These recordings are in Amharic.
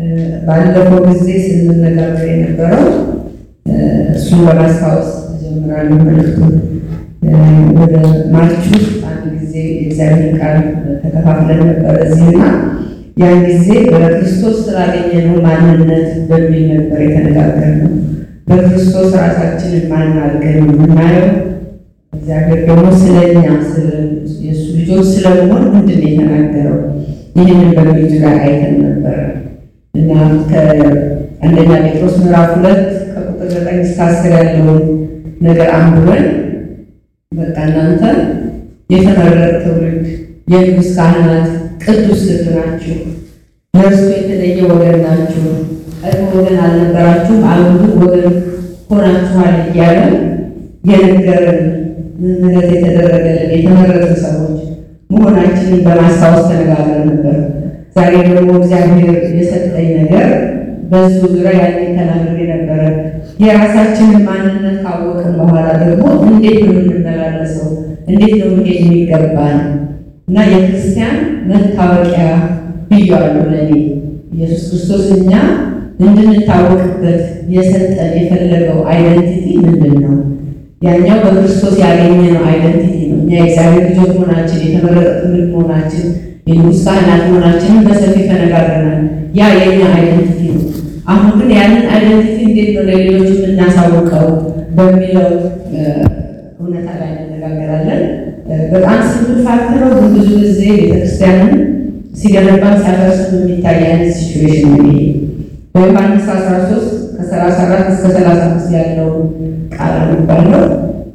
ባለፈው ጊዜ ስንነጋገር የነበረው እሱን በማስታወስ ጀምራለሁ መልዕክቱን። ወደ ማርች ውስጥ አንድ ጊዜ የእግዚአብሔር ቃል ተከፋፍለን ነበረ እዚህና ያን ጊዜ በክርስቶስ ስላገኘነው ማንነት በሚል ነበር የተነጋገርነው። በክርስቶስ ራሳችንን ማን አድርገን የምናየው እግዚአብሔር ደግሞ ስለኛ የእሱ ልጆች ስለመሆን ምንድን ነው የተናገረው? ይህንን በሚል ጋር አይተን ነበረ እና ከአንደኛ ጴጥሮስ ምዕራፍ ሁለት ከቁጥር ዘጠኝ እስከ አስር ያለውን ነገር አንብበን በቃ እናንተ የተመረጠ ትውልድ፣ የንጉሥ ካህናት፣ ቅዱስ ሕዝብ ናችሁ፣ ለእርሱ የተለየ ወገን ናችሁ፣ ቀድሞ ወገን አልነበራችሁም፣ አሁን ወገን ሆናችኋል እያለ የነገረን ምህረት የተደረገልን የተመረጡ ሰዎች መሆናችንን በማስታወስ ተነጋግረን ነበር። ዛሬ ደግሞ እግዚአብሔር የሰጠኝ ነገር በዙ ዙሪያ ያኔ ተናግሬ ነበረ። የራሳችንን ማንነት ካወቅን በኋላ ደግሞ እንዴት ነው የምንመላለሰው? እንዴት ነው መሄድ የሚገባን? እና የክርስቲያን መታወቂያ ብያለሁ ለእኔ ኢየሱስ ክርስቶስ እኛ እንድንታወቅበት የሰጠን የፈለገው አይደንቲቲ ምንድን ነው? ያኛው በክርስቶስ ያገኘነው አይደንቲቲ ነው። እኛ የእግዚአብሔር ልጆች መሆናችን፣ የተመረጠ ትውልድ መሆናችን፣ የንጉሥ ካህናት መሆናችንን በሰፊ ተነጋግረናል። ያ የኛ አይደንቲቲ ነው። አሁን ግን ያንን አይደንቲቲ እንዴት ነው ለሌሎች የምናሳውቀው በሚለው እውነታ ላይ እንነጋገራለን። በጣም ስምል ፋክት ነው፣ ግን ብዙ ጊዜ ቤተክርስቲያንን ሲገነባን ሲያፈርስም የሚታይ አይነት ሲቹዌሽን ነው ይሄ። በዮሐንስ 13 ከ34 እስከ 35 ያለውን ቃል አነባለሁ።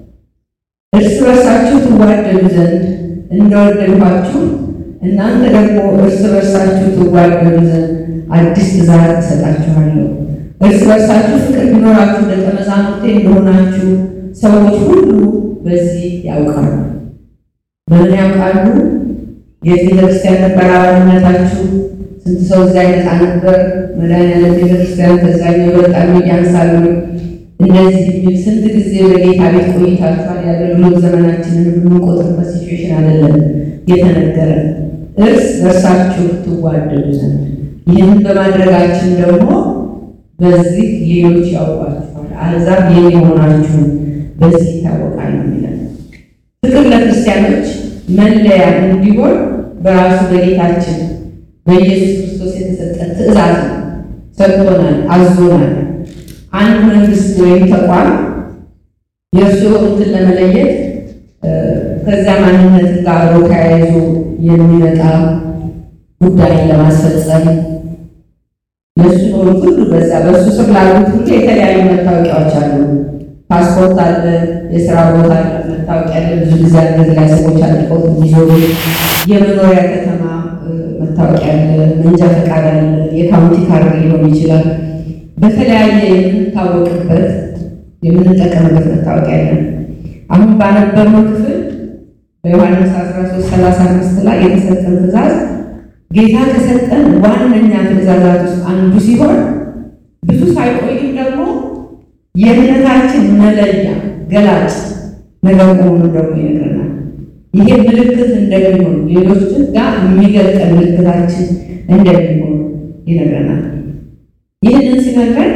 እርስ በርሳችሁ ትዋደዱ ዘንድ እንደወደድኋችሁ እናንተ ደግሞ እርስ በርሳችሁ ትዋደዱ ዘንድ አዲስ ትእዛዝ እሰጣችኋለሁ። እርስ በርሳችሁ ፍቅር ቢኖራችሁ ደቀ መዛሙርቴ እንደሆናችሁ ሰዎች ሁሉ በዚህ ያውቃሉ። በምን ያውቃሉ? የት ቤተክርስቲያን ነበር አባልነታችሁ? ስንት ሰው እዚያ አይነት ነበር? መድኃኒዓለም ቤተክርስቲያን ከዛኛው በጣም ያንሳሉ። እንደዚህ የሚል ስንት ጊዜ በጌታ ቤት ቆይታችኋል? የአገልግሎት ዘመናችንን የምንቆጥርበት ሲቹዌሽን አይደለም የተነገረ እርስ በርሳችሁ ትዋደዱ ዘንድ ይህንን በማድረጋችን ደግሞ በዚህ ሌሎች ያውቋችኋል፣ አሕዛብ የኔ መሆናችሁን በዚህ ይታወቃል የሚለው ፍቅር ለክርስቲያኖች መለያ እንዲሆን በራሱ በጌታችን በኢየሱስ ክርስቶስ የተሰጠ ትእዛዝ ነው። ሰጥቶናል፣ አዞናል። አንድ መንግስት ወይም ተቋም የእርሱ የሆኑትን ለመለየት ከዚያ ማንነት ጋር አብሮ ተያይዞ የሚመጣ ጉዳይን ለማስፈጸም የእሱ የሆኑት ሁሉ በዛ በእሱ ስር ላሉት ሁሉ የተለያዩ መታወቂያዎች አሉ። ፓስፖርት አለ፣ የስራ ቦታ መታወቂያ አለ። ብዙ ጊዜ እንደዚህ ላይ ሰዎች አድርገው የሚዞሩ የመኖሪያ ከተማ መታወቂያ አለ፣ መንጃ ፈቃድ አለ፣ የካውንቲ ካርድ ሊሆን ይችላል። በተለያየ የምንታወቅበት የምንጠቀምበት መታወቂያ አለ። አሁን ባነበብነው ክፍል በዮሐንስ 13 35 ላይ የተሰጠን ትእዛዝ ጌታ ከሰጠን ዋነኛ ትእዛዛት ውስጥ አንዱ ሲሆን ብዙ ሳይቆይም ደግሞ የእምነታችን መለያ ገላጭ ነገር መሆኑን ደግሞ ይነግረናል። ይሄ ምልክት እንደሚሆን ሌሎችን ጋር የሚገልጠን ምልክታችን እንደሚሆን ይነግረናል። ይህንን ሲነግረን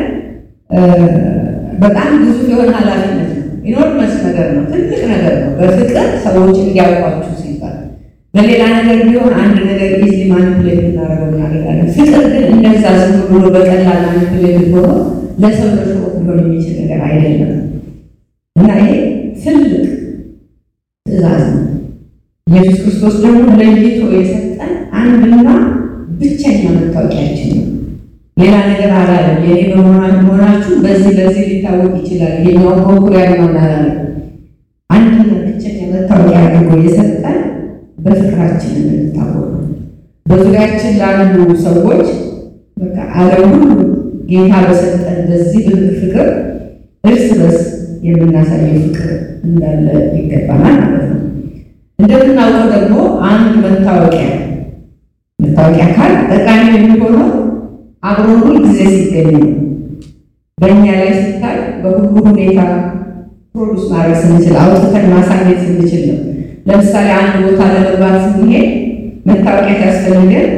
በጣም ግዙፍ የሆነ ኃላፊነት ነው። ኢኖርመስ ነገር ነው። ትልቅ ነገር ነው። በፍቅር ሰዎች እንዲያውቋችሁ ሲባል በሌላ ነገር ቢሆን አንድ ነገር ኢዚ ማኒፕሌት እናደርገው እናደርጋለን። ፍቅር ግን እንደዛ ዝም ብሎ በቀላል ማኒፕሌት ሆኖ ለሰው ለሰው ሊሆን የሚችል ነገር አይደለም እና ይሄ ትልቅ ትእዛዝ ነው። ኢየሱስ ክርስቶስ ደግሞ ለይቶ የሰጠን አንድና ብቸኛ መታወቂያችን ነው። ሌላ ነገር አላለም። የኔ በመሆናችሁ በዚህ በዚህ ሊታወቅ ይችላል። የኛው በኩሪያ ነው አላለም። አንድና ብቸኛ መታወቂያ አድርጎ የሰጠን በፍቅራችን እንድንታወቅ ነው። በዙሪያችን ላሉ ሰዎች በቃ ዓለም ሁሉ ጌታ በሰጠን በዚህ ፍቅር እርስ በርስ የምናሳየው ፍቅር እንዳለ ይገባናል ማለት ነው። እንደምናውቀው ደግሞ አንድ መታወቂያ መታወቂያ ካል ጠቃሚ የሚሆነው አብሮ ሁል ጊዜ ሲገኝ ነው። በእኛ ላይ ሲታይ በሁሉ ሁኔታ ፕሮዱስ ማድረግ ስንችል አውጥተን ማሳየት ስንችል ነው። ለምሳሌ አንድ ቦታ ለመግባት ስንሄድ መታወቂያ ሲያስፈልገን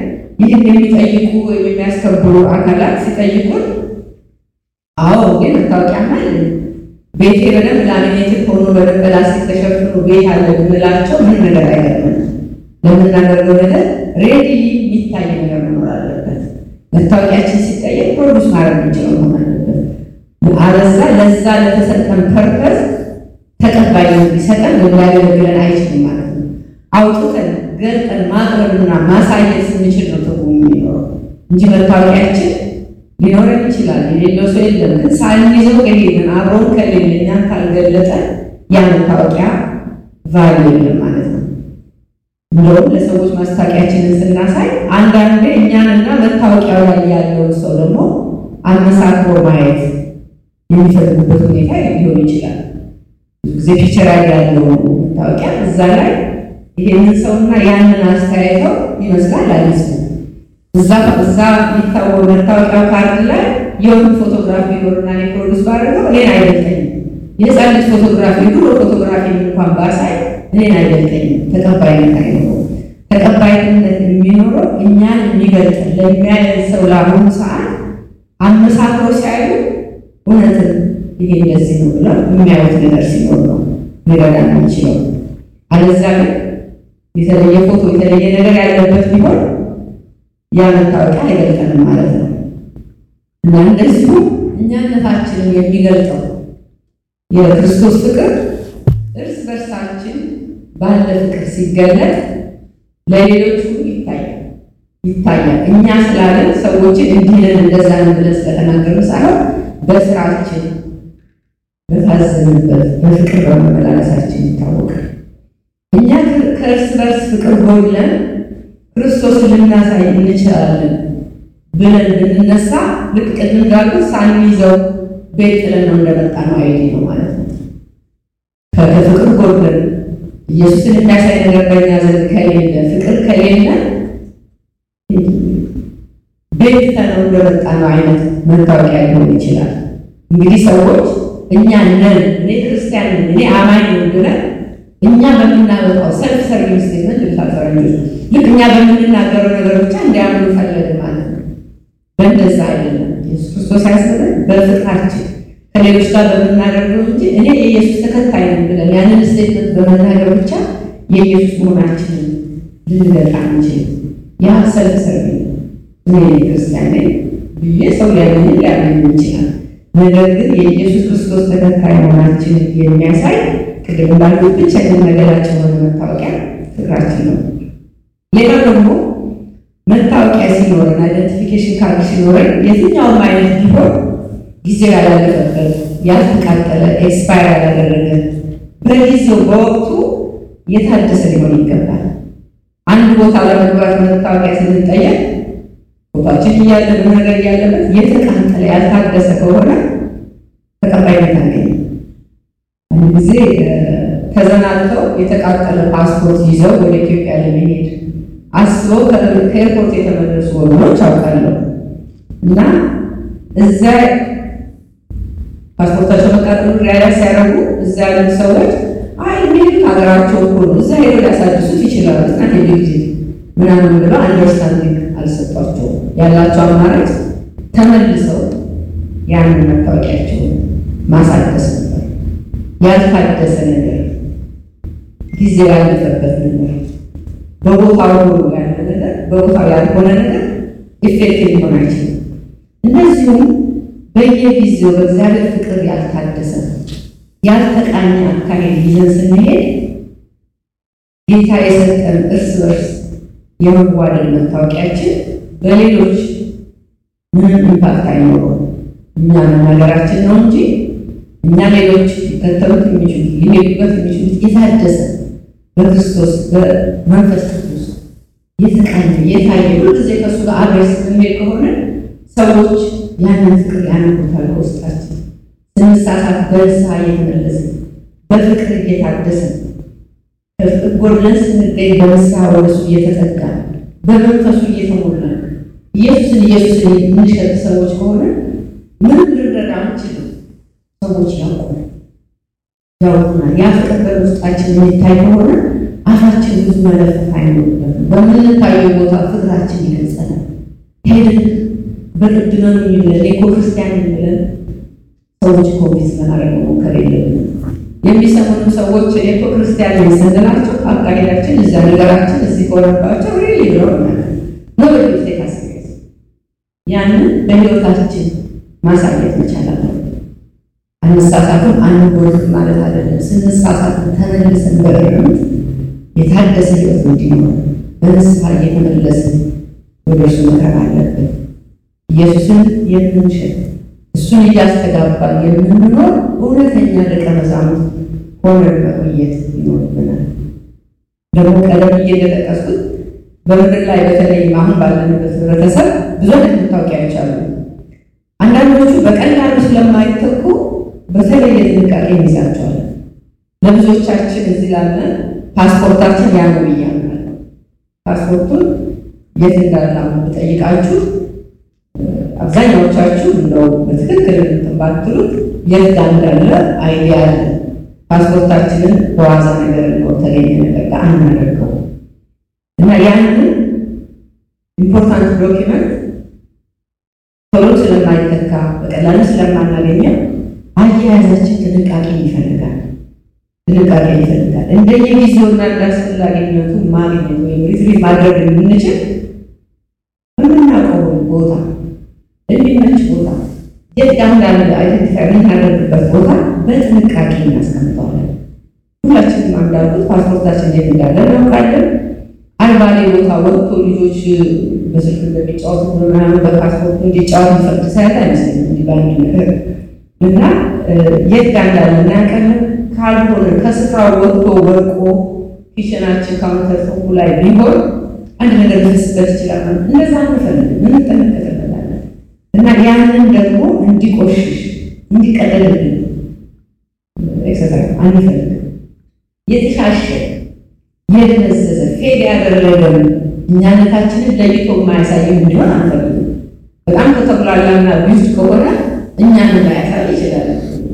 ይህን የሚጠይቁ ወይም የሚያስከብሩ አካላት ሲጠይቁን አዎ ግን መታወቂያ አለ ቤቴ በደንብ ላሚኔትድ ሆኖ በደንብ ላስቲክ ተሸፍኖ ቤት አለ ብንላቸው ምን ነገር አይገርምም። ለምናደርገው ነገር ሬዲ የሚታይ ነገር መኖር አለበት። መታወቂያችን ሲጠየቅ ፕሮዱስ ማድረግ የሚችለው መሆን አለበት። አለዛ ለዛ ለተሰጠን ፐርፐዝ ተቀባይነት ሊሰጠን ወይም ሊያገለግለን አይችልም ማለት ነው። አውጥተን ገልጠን ማቅረብና ማሳየት ስንችል ነው ትርጉም የሚኖረው እንጂ መታወቂያችን ሊኖረን ይችላል። የሌለው ሰው የለም። ግን ሳንይዘው ከሄድን አብሮን ከሌለ እኛን ካልገለጠ ያ መታወቂያ ቫሉ የለም ማለት ነው። እንደውም ለሰዎች ማስታወቂያችንን ስናሳይ አንዳንዴ እኛንና መታወቂያው ላይ ያለውን ሰው ደግሞ አመሳክሮ ማየት የሚፈልጉበት ሁኔታ ሊሆን ይችላል። ብዙ ጊዜ ፒክቸር ላይ ያለው መታወቂያ እዛ ላይ ይሄንን ሰውና ያንን አስተያየተው ይመስላል አይመስልም። እዛ እዛ የሚታወቅ መታወቂያው ካርድ ላይ የሆኑ ፎቶግራፊ ኖርና እኔ ፕሮዲስ ባደረገው እኔን አይገልጠኝም። የህፃን ልጅ ፎቶግራፊ ድሮ ፎቶግራፊ እንኳን ባሳይ እኔን አይገልጠኝም። ተቀባይነት አይኖረው። ተቀባይነት የሚኖረው እኛን የሚገልጥ ለሚያየን ሰው ለአሁኑ ሰዓት አመሳክሮ ሲያዩ እውነትን ይሄ እንደዚህ ነው ብለው የሚያዩት ነገር ሲኖር ነው ሊረዳ የሚችለው። አለዛ ግን የተለየ ፎቶ የተለየ ነገር ያለበት ቢሆን ያ መታወቂያ አይገልጠንም ማለት ነው። እና እንደዚሁ እኛነታችንን የሚገልጠው የክርስቶስ ፍቅር እርስ በርሳችን ባለ ፍቅር ሲገለጥ ለሌሎች ሁሉ ይታያል ይታያል። እኛ ስላለን ሰዎችን እንዲህ ነን እንደዛ ነን ብለን ስለተናገሩ ሳይሆን በስራችን በታዘንበት በፍቅር በመመላለሳችን ይታወቃል። እኛ ከእርስ በርስ ፍቅር ጎድለን ክርስቶስን ልናሳይ እንችላለን ብለን ብንነሳ ልክ ቅድም እንዳልኩት ሳንይዘው ቤት ጥለን ነው እንደመጣ ነው አይዲ ነው ማለት ነው። ከፍቅር ጎድለን ኢየሱስን የሚያሳይ ነገር በእኛ ዘንድ ከሌለ ፍቅር ከሌለ ቤት ጥለን እንደመጣ ነው አይነት መታወቂያ ሊሆን ይችላል። እንግዲህ ሰዎች እኛ ነን እኔ ክርስቲያን ነኝ እኔ አማኝ ነኝ ብለን እኛ በምናመጣው ሰልፍ ሰርቪስ ስቴትመንት ልታፈረኞች ልክ እኛ በምንናገረው ነገር ብቻ እንዲያምኑ ፈለግ ማለት ነው። በእንደዛ አይደለም። ኢየሱስ ክርስቶስ ያስበን በፍቅራችን ከሌሎች ጋር በምናደርገው እንጂ እኔ የኢየሱስ ተከታይ ነኝ ብለን ያንን ስቴትመንት በመናገር ብቻ የኢየሱስ መሆናችንን ልንገልጥ አንችልም። ያ ሰልፍ ሰርቪስ እኔ ክርስቲያን ነኝ ብዬ ሰው ሊያምን ሊያምን ይችላል። ነገር ግን የኢየሱስ ክርስቶስ ተከታይ መሆናችንን የሚያሳይ ቅድም እንዳልኩት ብቸኛ ነገራችን የሆነ መታወቂያ ፍቅራችን ነው። ሌላው ደግሞ መታወቂያ ሲኖረን አይደንቲፊኬሽን ካርድ ሲኖረን የትኛውም አይነት ቢሆን ጊዜው ያላለፈበት ያልተቃጠለ ኤክስፓየር ያላደረገ በጊዜው በወቅቱ የታደሰ ሊሆን ይገባል። አንድ ቦታ ለመግባት መታወቂያ ስንጠየቅ ቦታችን እያለ ብዙ ነገር እያለበት የተቃጠለ ያልታደሰ ከሆነ ተቀባይነት አገኘ። አንድ ጊዜ ተዘናግተው የተቃጠለ ፓስፖርት ይዘው ወደ ኢትዮጵያ ለመሄድ አስበው ከኤርፖርት የተመለሱ ወገኖች አውቃለሁ እና እዛ ፓስፖርታቸው መቃጠሉ ሪያላይዝ ሲያደርጉ እዛ ያሉት ሰዎች አይ የሚሄዱት ሀገራቸው እኮ ነው፣ እዛ ሄዶ ሊያሳድሱት ይችላሉ እና ሄዱ ጊዜ ምናምን ብለው አንደርስታንዲንግ አልሰጧቸውም። ያላቸው አማራጭ ተመልሰው ያንን መታወቂያቸውን ማሳደስ ነበር። ያልታደሰ ነገር ጊዜ ያለፈበት ነገር በቦታው ሆኖ ያለ ነገር በቦታው ያልሆነ ነገር ኢፌክቲቭ ሊሆን አይችልም። እነዚሁም በየጊዜው በእግዚአብሔር ፍቅር ያልታደሰ ያልተቃኘ አካሄድ ይዘን ስንሄድ ጌታ የሰጠን እርስ በርስ የመዋደድ መታወቂያችን በሌሎች ምንም ኢምፓክት አይኖረውም። እኛ መናገራችን ነው እንጂ እኛ ሌሎች ሊከተሉት የሚችሉት ሊሄዱበት የሚችሉት የታደሰ በክርስቶስ በመንፈስ ቅዱስ የተቃኘ የታየ ሁልጊዜ ከእሱ ጋር አብረን ስንሄድ ከሆነ ሰዎች ያንን ፍቅር ያነቡታል በውስጣችን። ስንሳሳት በንስሐ እየተመለስን በፍቅር እየታደስን ከፍቅር ጎድለን ስንገኝ በንስሐ ወደ እሱ እየተጠጋን በመንፈሱ እየተሞላን ኢየሱስን ኢየሱስን የምንሸጥ ሰዎች ከሆነ ምንም ልንረዳ አንችልም። ሰዎች ያውቁናል ያውቁናል። ያ ፍቅር በውስጣችን የሚታይ ከሆነ አፋችን ብዙ መለፈት አይኖርበትም። በምንታየው ቦታ ፍቅራችን ይገልጸናል። ሄድን በቅድመን የሚለን እኔ እኮ ክርስቲያን የሚለን ሰዎች ኮንፊስ ለማድረግ መሞከር የለብንም። የሚሰሙንም ሰዎች እኔ እኮ ክርስቲያን ነኝ ስንላቸው አካሄዳችን እዛ ነገራችን እዚህ ከሆነባቸው ሪሊ ብለው ማለት ነው በጊዜ ካስገዝ ያንን በህይወታችን ማሳየት መቻል አለብን። አንሳሳትም አንጎድም ማለት አይደለም። ስንሳሳትም ተመልሰን በእርምት የታደሰ ህይወት እንዲኖር በንስሐ እየተመለስን ወደ እርሱ መቅረብ አለብን። ኢየሱስን የምንችል እሱን እያስተጋባን የምንኖር እውነተኛ ደቀ መዛሙርት ሆነን መቆየት ይኖርብናል። ደግሞ ቀደም እየጠቀስኩት በምድር ላይ በተለይም አሁን ባለንበት ህብረተሰብ ብዙ አይነት መታወቂያዎች አሉ። አንዳንዶቹ በቀላሉ ስለማይተኩ በተለየ ጥንቃቄ እንይዛቸዋለን። ለብዙዎቻችን እዚህ ላለን ፓስፖርታችን ያ ነው ብያለሁ። ፓስፖርቱን የት እንዳለ አሁን ብጠይቃችሁ አብዛኛዎቻችሁ እንደው በትክክል እንትን ባትሉት የት ጋር እንዳለ አይዲያ አለ። ፓስፖርታችንን በዋዛ ነገር ነው ተገኘ ነገር ጋር አናደርገው እና ያንን ኢምፖርታንት ዶኪመንት ቶሎ ስለማይተካ በቀላሉ ስለማናገኘው አያያዛችን ጥንቃቄ ይፈልጋል። ጥንቃቄ ይፈልጋል። እንደየጊዜውና እንዳስፈላጊነቱ ማግኘት ወይም ሪትሪቭ ማድረግ የምንችል የምናውቀው ቦታ የሚመች ቦታ የት ጋር እንዳለ አይደንቲፋይ የምናደርግበት ቦታ በጥንቃቄ እናስቀምጠዋለን። ሁላችንም እንዳልኩት ፓስፖርታችን የት እንዳለ እናውቃለን። አልባሌ ቦታ ወጥቶ ልጆች በስልክ እንደሚጫወቱ ምናምን በፓስፖርቱ እንዲጫወት የሚፈቅድ ሳያት አይመስለኝም። እንዲህ በአንድ ነገር እና የት ጋር እንዳለ እናያውቃለን። ካልሆነ ከስፍራው ወጥቶ ወድቆ ኪችናችን ካውንተር ቶፑ ላይ ቢሆን አንድ ነገር ሊፈስበት ይችላል። እንደዛ አንፈልግም፣ እንጠነቀቅበታለን እና ያንን ደግሞ እንዲቆሽሽ እንዲቀደልብን ኤክሰትራ አንፈልግም። የተሻሸ የደነዘዘ ፌድ ያደረገን እኛነታችንን ለይቶ የማያሳየን እንዲሆን አንፈልግም። በጣም ከተብላላና ቢዝ ከሆነ እኛን ማያሳይ ይችላል።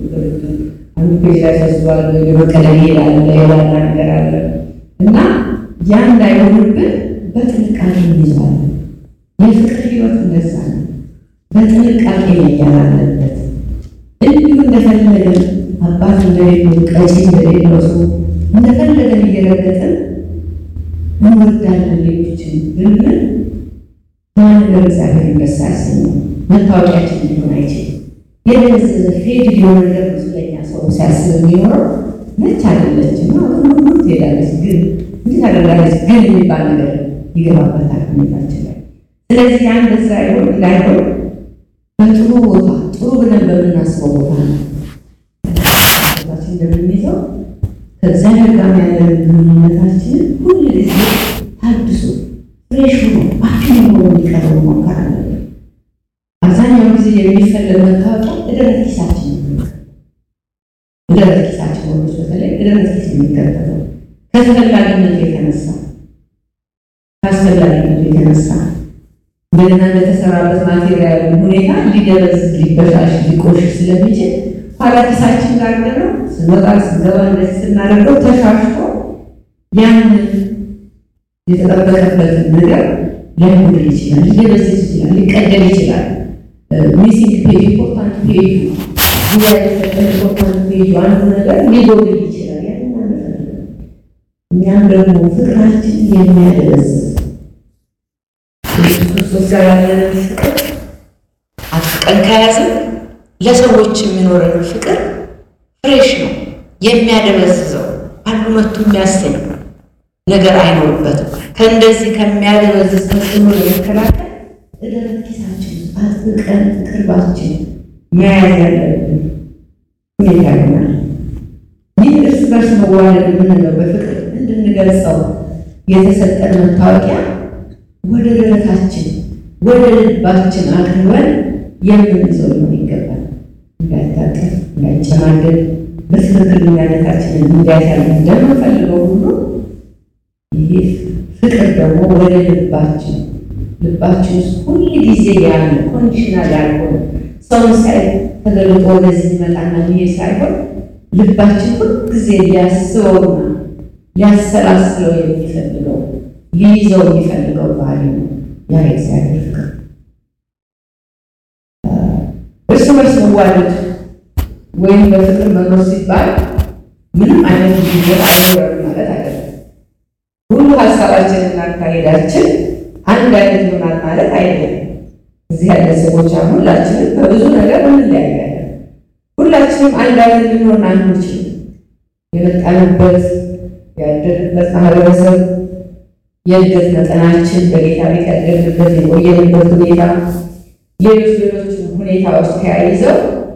አንዱ ፔጅ ላይ ተዝሏል፣ የበቀለ ይሄዳል፣ ሌላ ነገር አለ እና ያ እንዳይሆንብን በጥንቃቄ እንይዘዋለን። የፍቅር ህይወት እንደዛ ነው። በጥንቃቄ መያዝ አለበት። እንዲሁ እንደፈለገን አባት እንደሌለው ቀጪ እንደሌለው ሰው እንደፈለገን እየረገጠን እንወዳለን ሌሎችን ብንል ያ ነገር እግዚአብሔር ደስ አያሰኘውም። መታወቂያችን ሊሆን አይችልም። የደነዘዘ ፌድ ሊሆን ነገር ስለኛ ሰው ሲያስብ የሚኖረው ነች አይደለችም እና ሁሉ ትሄዳለች፣ ግን እንዴት አደርጋለች ግን የሚባል ነገር ይገባበታል ሁኔታችን ላይ። ስለዚህ ያን በዛ ይሆን እንዳይሆን በጥሩ ቦታ ጥሩ ብለን በምናስበው ቦታ ነው እንደምንይዘው ከእግዚአብሔር ጋር ያለን ግንኙነታችንን ሁል ጊዜ ታድሶ ፍሬሽ ሆኖ አክቲቭ ሆኖ እንዲቀርብ መሞከር አለብን። አብዛኛው ጊዜ የሚፈለግ መታወቂያ እደረት ኪሳችን ነው። እደረት ኪሳችን ወንዶች በተለይ እደረት ኪስ የሚከተተው ከተፈላጊነቱ የተነሳ ከአስፈላጊነቱ የተነሳ እንደገና እንደተሰራበት ማቴሪያል ሁኔታ ሊደረዝ ሊበሻሽ ሊቆሽሽ ስለሚችል ኋላ ኪሳችን ጋር ነው ስንወጣ ስንገባ እንደዚህ ስናደርገው ተሻሽቶ ያንን የተጠበቀበትን ነገር ሊያጎድል ይችላል፣ ሊደበዝዝ ይችላል፣ ሊቀደል ይችላል። ሚሲንግ ፔጅ ኢምፖርታንት ፔጁ ዙሪያ የተሰጠ ኢምፖርታንት ፔጁ አንዱ ነገር ሊጎድል ይችላል። ያንን አንፈልግም። እኛም ደግሞ ፍቅራችን የሚያደበዝዝ ኢየሱስ ክርስቶስ ጋር ያለንን ፍቅር አጥብቀን ከያዝን ለሰዎች የሚኖረን ፍቅር ፍሬሽ ነው። የሚያደበዝዘው አንዱ መቶ የሚያሰኝ ነገር አይኖርበትም። ከእንደዚህ ከሚያደበዝዝ ተጽዕኖ ለመከላከል እደረት ኪሳችን አጥብቀን ቅርባችን መያዝ ያለብን ሁኔታ ይሆናል። ይህ እርስ በርስ መዋደድ የምንለው በፍቅር እንድንገልጸው የተሰጠን መታወቂያ ወደ ደረታችን ወደ ልባችን አቅርበን የምንይዘው ሊሆን ይገባል። እንዳይታቀፍ፣ እንዳይጨማደድ በትክክል እኛነታችንን እንዲያሳይ እንደምንፈልገው ሁሉ ይህ ፍቅር ደግሞ ወደ ልባችን ልባችን ውስጥ ሁል ጊዜ ያለ ኮንዲሽናል ያልሆነ ሰውን ሳይ ተገልጦ ወደዚህ ሊመጣና ይሄ ሳይሆን ልባችን ሁል ጊዜ ሊያስበውና ሊያሰላስለው የሚፈልገው ሊይዘው የሚፈልገው ባህሪ ነው። ያ የእግዚአብሔር ፍቅር በርስ መዋደድ ወይም በፍቅር መኖር ሲባል ምንም አይነት ልዩነት አይኖረንም ማለት አይደለም። ሁሉ ሀሳባችንና አካሄዳችን አንድ አይነት ይሆናል ማለት አይደለም። እዚህ ያለ ሰዎች አሁን ሁላችንም በብዙ ነገር እንለያያለን። ሁላችንም አንድ አይነት ልንሆን አንችልም። የመጣንበት ያደግበት ማህበረሰብ፣ የእድገት መጠናችን፣ በጌታ ቤት ያደግንበት የቆየንበት ሁኔታ፣ ሌሎች ሌሎች ሁኔታዎች ተያይዘው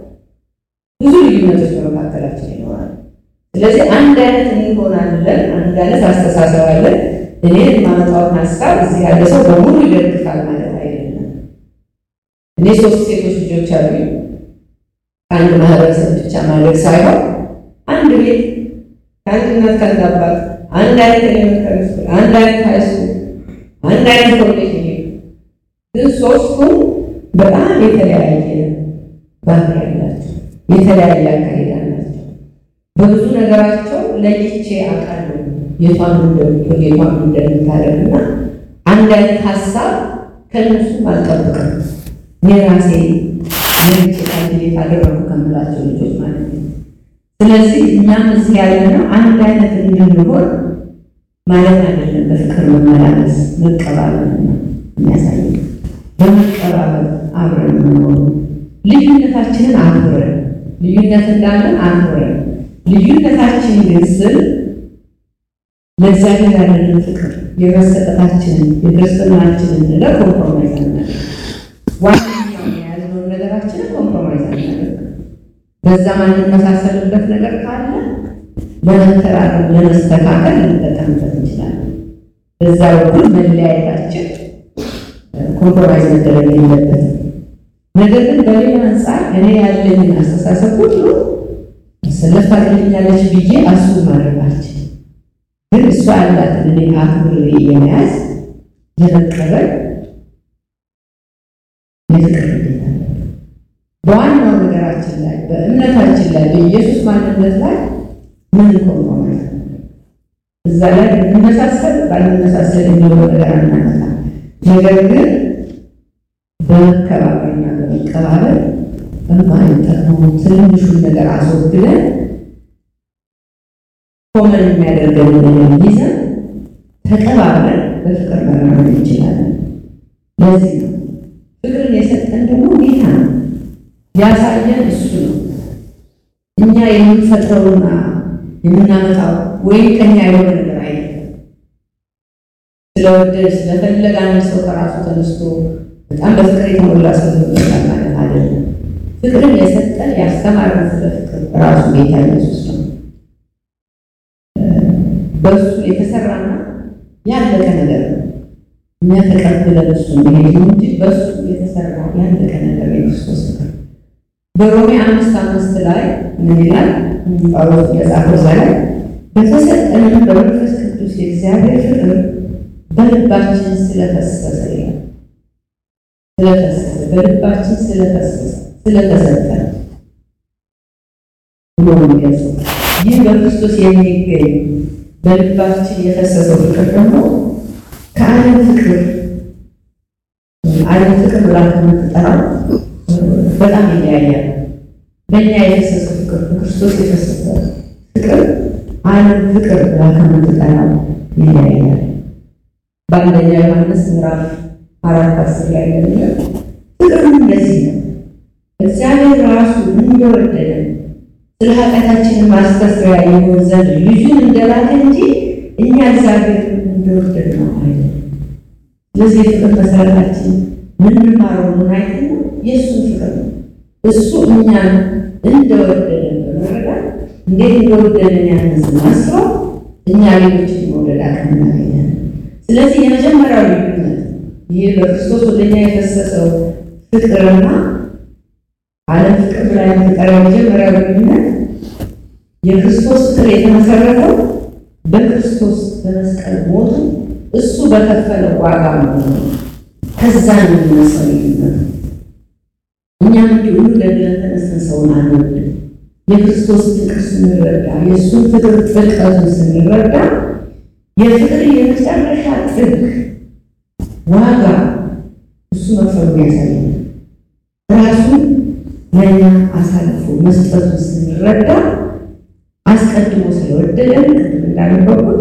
ብዙ ልዩነቶች በመካከላችን ይኖራል። ስለዚህ አንድ አይነት እንሆናለን፣ አንድ አይነት አስተሳሰብ አለን። እኔ የማመጣውን ሀሳብ እዚህ ያለ ሰው በሙሉ ይደግፋል ማለት አይደለም። እኔ ሶስት ሴቶች ልጆች አሉኝ። ከአንድ ማህበረሰብ ብቻ ማድረግ ሳይሆን አንድ ቤት ከአንድ እናት ከአንድ አባት አንድ አይነት ኤሌመንታሪ ስኩል፣ አንድ አይነት ሃይ ስኩል፣ አንድ አይነት ኮሌጅ ይሄዱ ግን ሶስቱም በጣም የተለያየ ባህሪ ያላቸው የተለያየ አካሄድ አላቸው። በብዙ ነገራቸው ለይቼ አውቃለሁ የቷን እንደምትወድ የቷን እንደምታደርግና አንድ አይነት ሀሳብ ከእነሱም አልጠብቅም። እኔ ራሴ ለይቼ ካልኩሌት አደረጉ ከምላቸው ልጆች ማለት ነው። ስለዚህ እኛም እዚህ ያለነው አንድ አይነት እንድንሆን ማለት አይደለም። በፍቅር መመላለስ መቀባበል ነው የሚያሳየው። በመቀባበል አብረን መኖሩ ልዩነታችንን አክብረን ልዩነት እንዳለን አክብረን ልዩነታችን ግን ስል ለእግዚአብሔር ያለንን ፍቅር የመሰጠታችንን የክርስትናችንን ነገር ኮምፕሮማይዝ አናደርግ። ዋነኛውን የያዝነውን ነገራችንን ኮምፕሮማይዝ አናደርግ። በዛ ማንመሳሰልበት ነገር ካለ ለመተራረም ለመስተካከል ልንጠቀምበት እንችላለን። በዛ በኩል መለያየታችን ኮምፕሮማይዝ መደረግ የለበትም። ነገር ግን በሌላ አንጻር እኔ ያለኝን አስተሳሰብ ሁሉ ሰለፍ ታደርግልኛለች ብዬ አሱ ማድረጋችን ግን እሷ ያላትን እኔ አክብሬ የመያዝ የመቀበል የፍቅር ግዴታ በዋናው ነገራችን ላይ በእምነታችን ላይ በኢየሱስ ማንነት ላይ ምን ኮምፕሮማይዝ እዛ ላይ ብንመሳሰል ባንመሳሰል የሚለው ነገር አናመጣ። ነገር ግን በመከባበርና በመቀባበል በማይጠቅሙ ትንሹን ነገር አስወግደን ኮመን የሚያደርገን ነገር ይዘን ተቀባብለን በፍቅር መራመድ እንችላለን። ለዚህ ነው ፍቅርን የሰጠን ደግሞ ጌታ ነው፣ ያሳየን እሱ ነው። እኛ የምንፈጥረውና የምናመጣው ወይም ከኛ የሆነ ነገር አይደለም። ስለወደድ ስለፈለገ አንድ ሰው ከራሱ ተነስቶ በጣም በፍቅር የተሞላ ሰው ይሆናል ማለት አይደለም። ፍቅርን የሰጠን ያስተማረን ስለ ፍቅር ራሱ ጌታ ኢየሱስ ነው። በእሱ የተሰራና ያለቀ ነገር ነው። እኛ ተቀብለን እሱ መሄድ እንጂ በእሱ የተሰራ ያለቀ ነገር የክርስቶስ ፍቅር በሮሜ አምስት አምስት ላይ ምን ይላል? ጳውሎስ የጻፈው እዛ ላይ በተሰጠንም በመንፈስ ቅዱስ የእግዚአብሔር ፍቅር በልባችን ስለፈሰሰ ይላል። ስለፈሰሰ በልባችን ስለፈሰሰ ስለተሰጠ ብሎ የሚገልጸው ይህ በክርስቶስ የሚገኝ በልባችን የፈሰሰው ፍቅር ደግሞ ከዓለም ፍቅር ዓለም ፍቅር ብላ ከምትጠራው በጣም ይለያያል። በእኛ የፈሰሰው ፍቅር በክርስቶስ የፈሰሰ ፍቅር ዓለም ፍቅር ብላ ከምትጠራው ይለያያል። በአንደኛ ዮሐንስ ምዕራፍ አራት አስር ላይ ለሚለው ፍቅር እንደዚህ ነው፣ እግዚአብሔር ራሱ እንደወደደን ስለ ኃጢአታችንን ማስተስሪያ ይሆን ዘንድ ልጁን እንደላከ እንጂ እኛ እግዚአብሔር እንደወደድ ነው አይደለም። ስለዚህ የፍቅር መሰረታችን ምንማረው ምን አይነት ነው? የእሱን ፍቅር ነው። እሱ እኛን እንደወደደን በመረዳት እንዴት እንደወደደን ያንን ስናስበው እኛ ሌሎችን መውደድ አቅም እናገኛለን። ስለዚህ የመጀመሪያው ልዩነት ይህ በክርስቶስ ወደኛ የፈሰሰው ፍቅርና ዓለም ፍቅር ብላ የምትጠራው የመጀመሪያው ልዩነት የክርስቶስ ፍቅር የተመሰረተው በክርስቶስ በመስቀል ሞቱ እሱ በከፈለው ዋጋ ነው። ከዛ ነው የሚነሳው ልዩነት። እኛም እንዲሁ ገድለን ተነስተን ሰውን አንወድም። የክርስቶስ ፍቅር ስንረዳ የእሱን ፍቅር ጥልቀቱን ስንረዳ የፍቅር የመጨረሻ ጥግ ዋጋ እሱ መክፈሉን ያሳያል። ራሱን ለእኛ አሳልፎ መስጠቱን ስንረዳ አስቀድሞ ስለወደደን ቅድም እንዳነበብኩት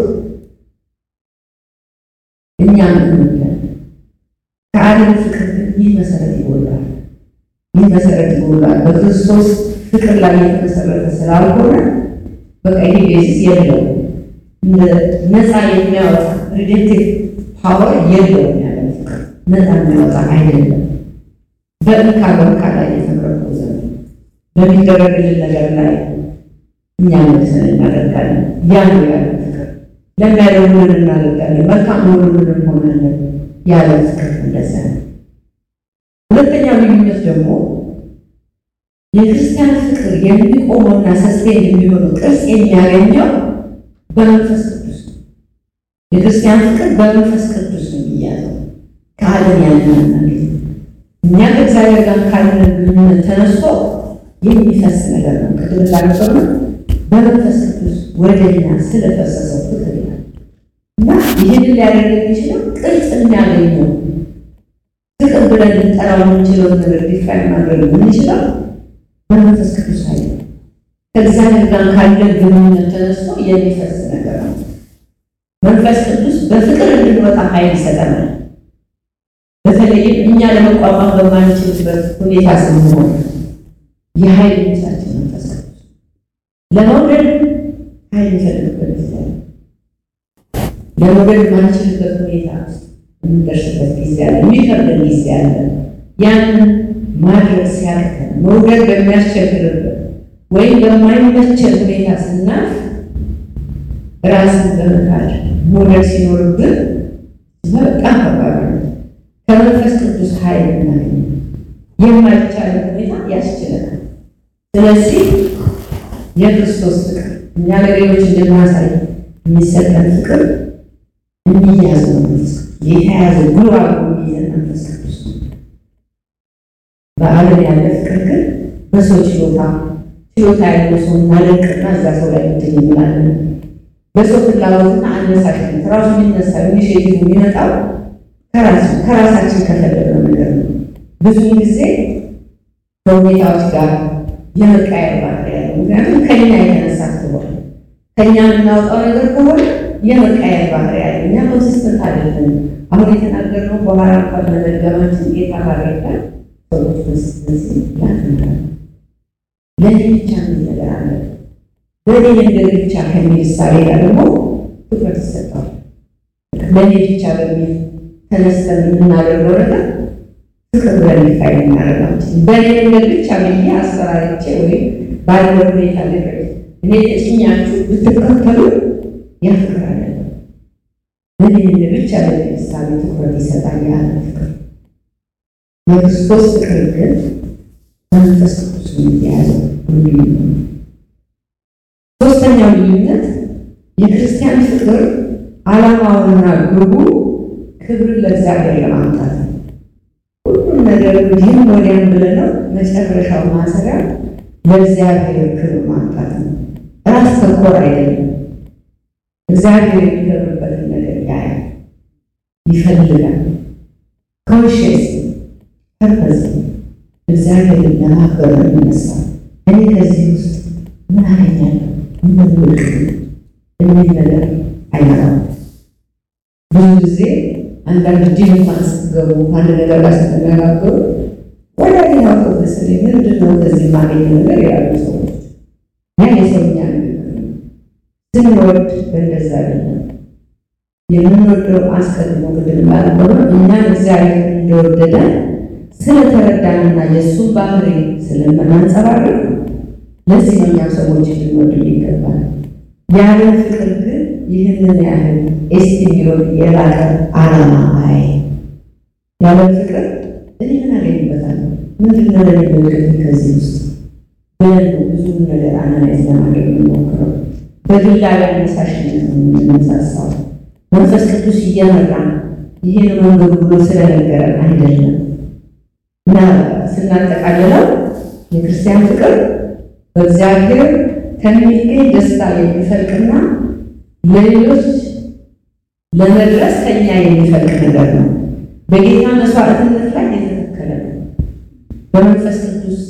እኛም እንወዳለን። ከዓለም ፍቅር ግን ይህ መሰረት ይጎላል። ይህ መሰረት ይጎላል። በክርስቶስ ፍቅር ላይ የተመሰረተ ስላልሆነ በቃ ይሄ ቤዚስ የለውም። ነፃ የሚያወጣ ሪጀክቲቭ ፓወር የለውም። ያለ ፍቅር ነፃ የሚያወጣ አይደለም። በእንካ በእንካ ላይ የተመረኮዘ ነው። በሚደረግልን ነገር ላይ እኛ መልሰን እናደርጋለን። ያ ነው ያለ ፍቅር። ለሚያደርጉልን እናደርጋለን። መልካም ሆኑልን እንሆናለን። ያለ ፍቅር እንደዛ ነው። ሁለተኛው ልዩነት ደግሞ የክርስቲያን ፍቅር የሚቆመውና ሰስቴን የሚሆነው ቅርጽ የሚያገኘው በመንፈስ ቅዱስ ነው። የክርስቲያን ፍቅር በመንፈስ ቅዱስ ነው የሚያዘው። ከዓለም ያለን አናገኝ። እኛ ከእግዚአብሔር ጋር ካለን ግንኙነት ተነስቶ የሚፈስ ነገር ነው። ቅድም እንዳነበብነው በመንፈስ ቅዱስ ወደ እኛ ስለፈሰሰው ፍቅር ይላል እና ይህንን ሊያደርግ የሚችለው ቅርጽ የሚያገኘው ፍቅር ብለን ልንጠራው የምንችለው ነገር ዲፋይን ማድረግ የምንችለው በመንፈስ ቅዱስ ኃይል ከእግዚአብሔር ጋር ካለ ግንኙነት ተነስቶ የሚፈስ ነገር ነው። መንፈስ ቅዱስ በፍቅር እንድንወጣ ኃይል ይሰጠናል። በተለይም እኛ ለመቋቋም በማንችልበት ሁኔታ ስንሆን የኃይል ምንጫችን መንፈስ ቅዱስ ለመውደድ ኃይል ይፈልግበት ጊዜ አለ። ለመውደድ ማንችልበት ሁኔታ ውስጥ የምንደርስበት ጊዜ አለ። የሚከብደን ጊዜ አለ። ያንን ማድረግ ሲያቅተን መውደድ በሚያስቸግርበት ወይም በማይመቸን ሁኔታ ስናልፍ ራስን በመካድ መውደድ ሲኖርብን በጣም ከባድ ነው። ከመንፈስ ቅዱስ ኃይል እናገኝ የማይቻል ሁኔታ ያስችለናል። ስለዚህ የክርስቶስ ፍቅር እኛ ለሌሎች እንድናሳይ የሚሰጠን ፍቅር የሚያዝ ነው። መንፈስ ቅዱስ የተያዘ ጉራ የሚይዘን መንፈስ ቅዱስ ነው። በዓለም ያለ ፍቅር ግን በሰው ችሎታ ችሎታ ያለው ሰው እናደንቅና እዛ ሰው ላይ እንትን እንላለን። በሰው ፍላጎትና አነሳሽነት ራሱ የሚነሳ ኢኒሼቲቭ የሚመጣው ከራሳችን ከፈለግነው ነገር ነው። ብዙ ጊዜ ከሁኔታዎች ጋር የመቃየር ባህሪ ያለው ምክንያቱም ከኛ የተነሳ ስለሆነ ከኛ የምናወጣው ነገር ከሆነ የመቃየር ባህሪ ያለ እኛ ኮንሲስተንት አይደለም። አሁን የተናገርነው በኋላ እንኳን መደገማችን ጌታ ባረጋ ሰዎች ኮንሲስተንሲ ያትናል። ለእኔ ብቻ ምን ነገር አለ በእኔ ነገር ብቻ ከሚል እሳቤ ጋር ደግሞ ትኩረት ይሰጠዋል። ለእኔ ብቻ በሚል ተነስተን የምናደርገው ነገር ፍቅር ብለን ሊታይ እናደርጋችን በእኔ ነገር ብቻ ብዬ አስፈራርቼ ወይም ባለው ሁኔታ ነገር እኔ ተጭኛችሁ ብትከተሉ ያ ፍቅር አይደለም። በእኔ ነገር ብቻ በሚል እሳቤ ትኩረት ይሰጣል ያለ ፍቅር። የክርስቶስ ፍቅር ግን መንፈስ ቅዱስ የተያዘው ሁሉ ሶስተኛው ልዩነት የክርስቲያን ፍቅር ዓላማውና ግቡ ክብርን ለእግዚአብሔር ለማምጣት ነው። ሁሉም ነገር ይህም ወዲያም ብለነው መጨረሻው ማሰሪያ ለእግዚአብሔር ክብር ማምጣት ነው። ራስ ተኮር አይደለም። እግዚአብሔር የሚከብርበትን ነገር ያያል፣ ይፈልጋል። ኮንሽስ ፐርፐዝ እግዚአብሔርን ለማክበር ነው የሚነሳው። እኔ ከዚህ ውስጥ ምን አገኛለሁ ምን ውልቅ የሚል ነገር አይመጣም። ብዙ ጊዜ አንዳንድ ዲን እንኳን ስትገቡ አንድ ነገር ጋር ስትነጋገሩ ወደ ሌላው ተወስ ምንድን ነው ከዚህ ማገኘ ነገር ያሉ ሰዎች ያ የሰውኛ ንግግር ነው። ስንወድ በእንደዛ አይደለም የምንወደው አስቀድሞ ቅድም እንዳነበሩ እኛን እግዚአብሔር እንደወደደ ስለተረዳንና የእሱን ባህሪ ስለምናንጸባርቅ ለዚህ ነው እኛም ሰዎች ልንወድ ይገባል። ያለ ፍቅር ግን ይህንን ያህል ኤስቲሚዮን የላቀ ዓላማ አይ ያለ ፍቅር እኔ ምን አገኝበታለሁ? ምንድን ነው ለኔ በግል ከዚህ ውስጥ ብለን ነው ብዙ ነገር አናላይዝ ለማድረግ የምንሞክረው። በግላዊ አነሳሽነት ነው የምንነሳሳው። መንፈስ ቅዱስ እየመራን ይህን መንገዱ ብሎ ስለነገረን አይደለም እና ስናጠቃልለው የክርስቲያን ፍቅር በእግዚአብሔር ከሚገኝ ደስታ የሚፈልቅና ለሌሎች ለመድረስ ከኛ የሚፈልቅ ነገር ነው። በጌታ መስዋዕትነት ላይ የተተከለ ነው። በመንፈስ ቅዱስ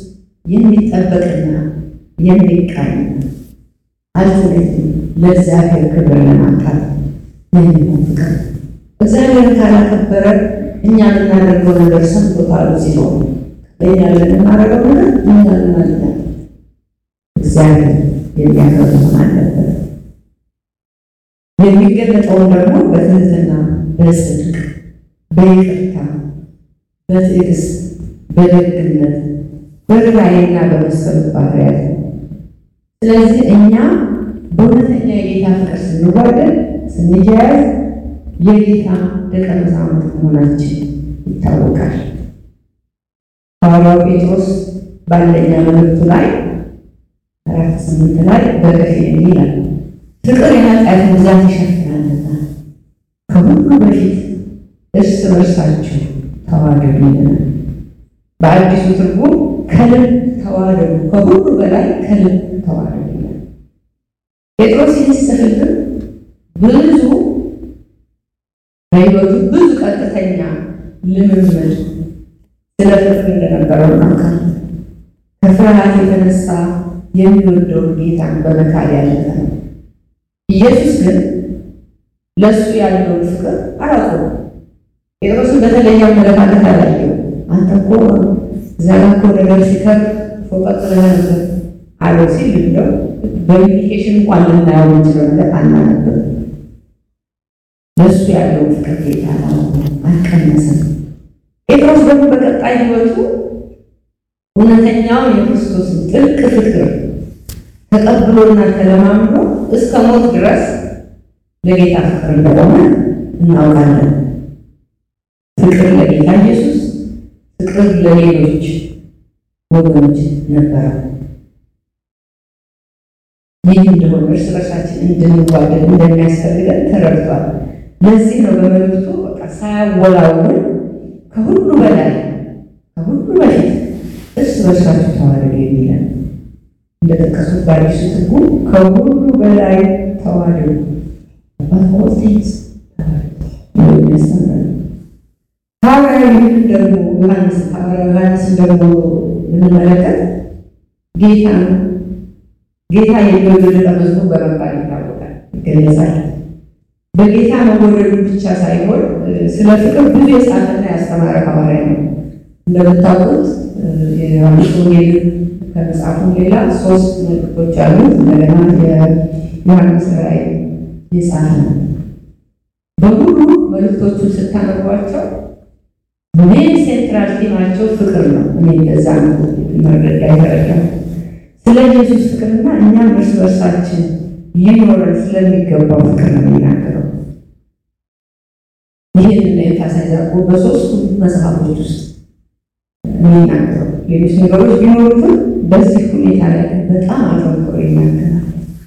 የሚጠበቅና የሚቃኝ አልትነት ለእግዚአብሔር ክብር ለማምጣት የሚሆን ፍቅር እግዚአብሔር ካላከበረ እኛ የምናደርገው ነገር ሰምቶታል ሲሆን ለእኛ ለምናደርገው ነገር እኛ ልናድናል እግዚአብሔር የሚያከብር መሆን አለበት። የሚገለጠውን ደግሞ በትህትና፣ በጽድቅ፣ በይቅርታ፣ በትዕግስት፣ በደግነት፣ በርኅራኄና በመሰሉ ባህርያት ነው። ስለዚህ እኛ በእውነተኛ የጌታ ፍቅር ስንዋደድ ስንያያዝ የጌታ ደቀ መዛሙርት መሆናችን ይታወቃል። ሐዋርያው ጴጥሮስ በአንደኛ መልእክቱ ላይ አራት ስምንት ላይ በከፊል ይላል ፍቅር የኃጢአትን ብዛት ይሸፍናልና ከሁሉ በፊት እርስ በርሳችሁ ተዋደዱ ይለናል። በአዲሱ ትርጉም ከልብ ተዋደዱ፣ ከሁሉ በላይ ከልብ ተዋደዱ ይላል። ጴጥሮስ ይህን ሲጽፍልን ብዙ በሕይወቱ ብዙ ቀጥተኛ ልምምድ ስለ ፍቅር እንደነበረው እናውቃለን። ከፍርሃት የተነሳ የሚወደውን ጌታን በመካድ ያለፈ ነው። ኢየሱስ ግን ለእሱ ያለውን ፍቅር አላውቀውም። ጴጥሮስን በተለየ አመለካከት አላየው። አንተ እኮ ዛሬ እኮ ነገር ሲከር ፎቀጥ ብለህ ነበር አለው ሲል እንደው በኢሚቴሽን እንኳን ልናየው የምንችለው ነገር አናነብም። ለእሱ ያለውን ፍቅር ጌታ አልቀነሰም። ጴጥሮስ ደግሞ በቀጣይ ሕይወቱ እውነተኛውን የክርስቶስን ጥልቅ ፍቅር ተቀብሎና ተለማምዶ እስከ ሞት ድረስ ለጌታ ፍቅር እንደሆነ እናውቃለን። ፍቅር ለጌታ ኢየሱስ፣ ፍቅር ለሌሎች ወገኖች ነበረ። ይህ እንደሆነ እርስ በርሳችን እንድንዋደድ እንደሚያስፈልገን ተረድቷል። ለዚህ ነው በመልእክቱ በቃ ሳያወላውል ከሁሉ በላይ ከሁሉ በፊት እርስ በርሳችሁ ተዋደዱ የሚለን እንደጠቀሱት በአዲሱ ትርጉም ከሁሉ በላይ ተዋደዱ ባፎቴስ ሐዋርያው ይህን ደግሞ ዮሐንስ ሐዋርያው ዮሐንስ ደግሞ ብንመለከት ጌታ ጌታ የሚወደድ ደቀ መዝሙር በመባል ይታወቃል፣ ይገለጻል። በጌታ መወደዱ ብቻ ሳይሆን ስለ ፍቅር ብዙ የጻፈና ያስተማረ ሐዋርያ ነው። እንደምታውቁት የዮሐንስ ወንጌልን ከመጽሐፉ ሌላ ሶስት መልእክቶች አሉት። እንደገና የዮሐንስ ራእይ የጻፈ ነው። በሙሉ መልእክቶቹን ስታነቧቸው ሜን ሴንትራል ቲማቸው ፍቅር ነው። እኔ እንደዛ ነው መረዳ የተረዳ ስለ ኢየሱስ ፍቅርና እኛም እርስ በርሳችን ሊኖረን ስለሚገባው ፍቅር ነው የሚናገረው። ይህን ኤምፋሳይዝ አድርጎ በሶስቱ መጽሐፎች ውስጥ የሚናገረው ሌሎች ነገሮች ቢኖሩትም በዚህ ሁኔታ ላይ በጣም አጠንክሮ ይናገራል።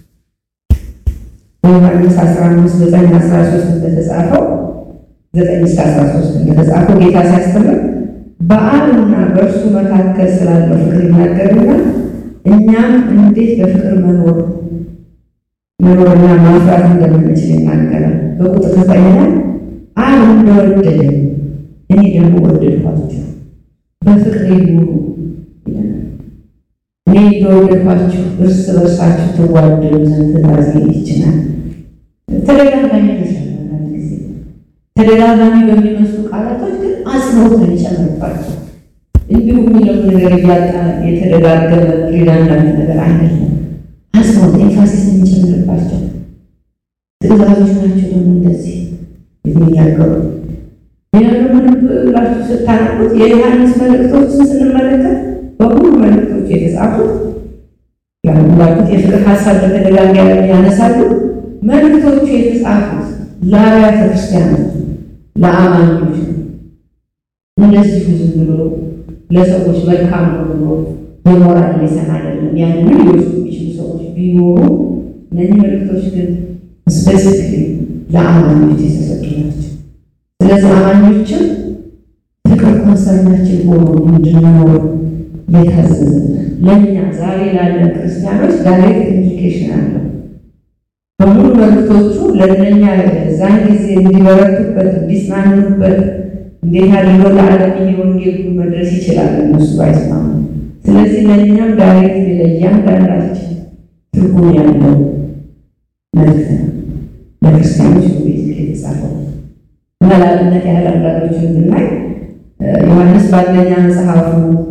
በዮሐንስ 15 9 13 እንደተጻፈው 9 እስከ 13 እንደተጻፈው ጌታ ሲያስተምር በአብና በእርሱ መካከል ስላለው ፍቅር ይናገርና እኛም እንዴት በፍቅር መኖር መኖርና ማፍራት እንደምንችል ይናገራል። በቁጥር ዘጠኝ ላይ አብ እንደወደደ እኔ ደግሞ ወደድኳችሁ በፍቅሬ ኑሩ ይለናል። እኔ እንደወደድኳችሁ እርስ በርሳችሁ ትዋደዱ ዘንድ ትእዛዜ ይችላል። ተደጋጋሚ ተሻለ ጊዜ ተደጋጋሚ በሚመስሉ ቃላቶች ግን አጽንኦት ነው የሚጨምርባቸው። እንዲሁ የሚለው ነገር እያጣ የተደጋገመ ሪዳንዳንት ነገር አይደለም። አጽንኦት ኤንፋሲስ የሚጨምርባቸው ትእዛዞች ናቸው። ደግሞ እንደዚህ የሚናገሩ ይህንን ብላችሁ ስታነቡት የዮሐንስ መልእክቶችን ስንመለከት በሁሉ መልእክቶች የተጻፉት ያሉት የፍቅር ሀሳብ በተደጋጋሚ ያነሳሉ። መልእክቶቹ የተጻፉት ለአብያተ ክርስቲያናት ለአማኞች ነው። እንደዚህ ዝም ብሎ ለሰዎች መልካም ነው ብሎ የሞራል ሌሰን አይደለም። ያንን ሊወስዱ የሚችሉ ሰዎች ቢኖሩ እነዚህ መልእክቶች ግን ስፔሲፊክ ለአማኞች የተሰጡ ናቸው። ስለዚህ አማኞችም ፍቅር ኮንሰርናችን ሆኖ እንድንኖር የታዘዘ ለእኛ ዛሬ ላለን ክርስቲያኖች ዳይሬክት ኢምፕሊኬሽን አለው። በሙሉ መልእክቶቹ ለእነኛ ዛን ጊዜ እንዲበረቱበት፣ እንዲጽናኑበት እንዴት አድርገው ለዓለም ይሄ ወንጌል መድረስ ይችላል እነሱ ባይስማሙ ስለዚህ ለእኛም ዳይሬክት ለእያንዳንዳችን ትርጉም ያለው መልእክት ነው። ለክርስቲያኖች ቤት የተጻፈው እና ለአብነት ያህል አንዳንዶችን ብናይ ዮሐንስ በአንደኛ መጽሐፉ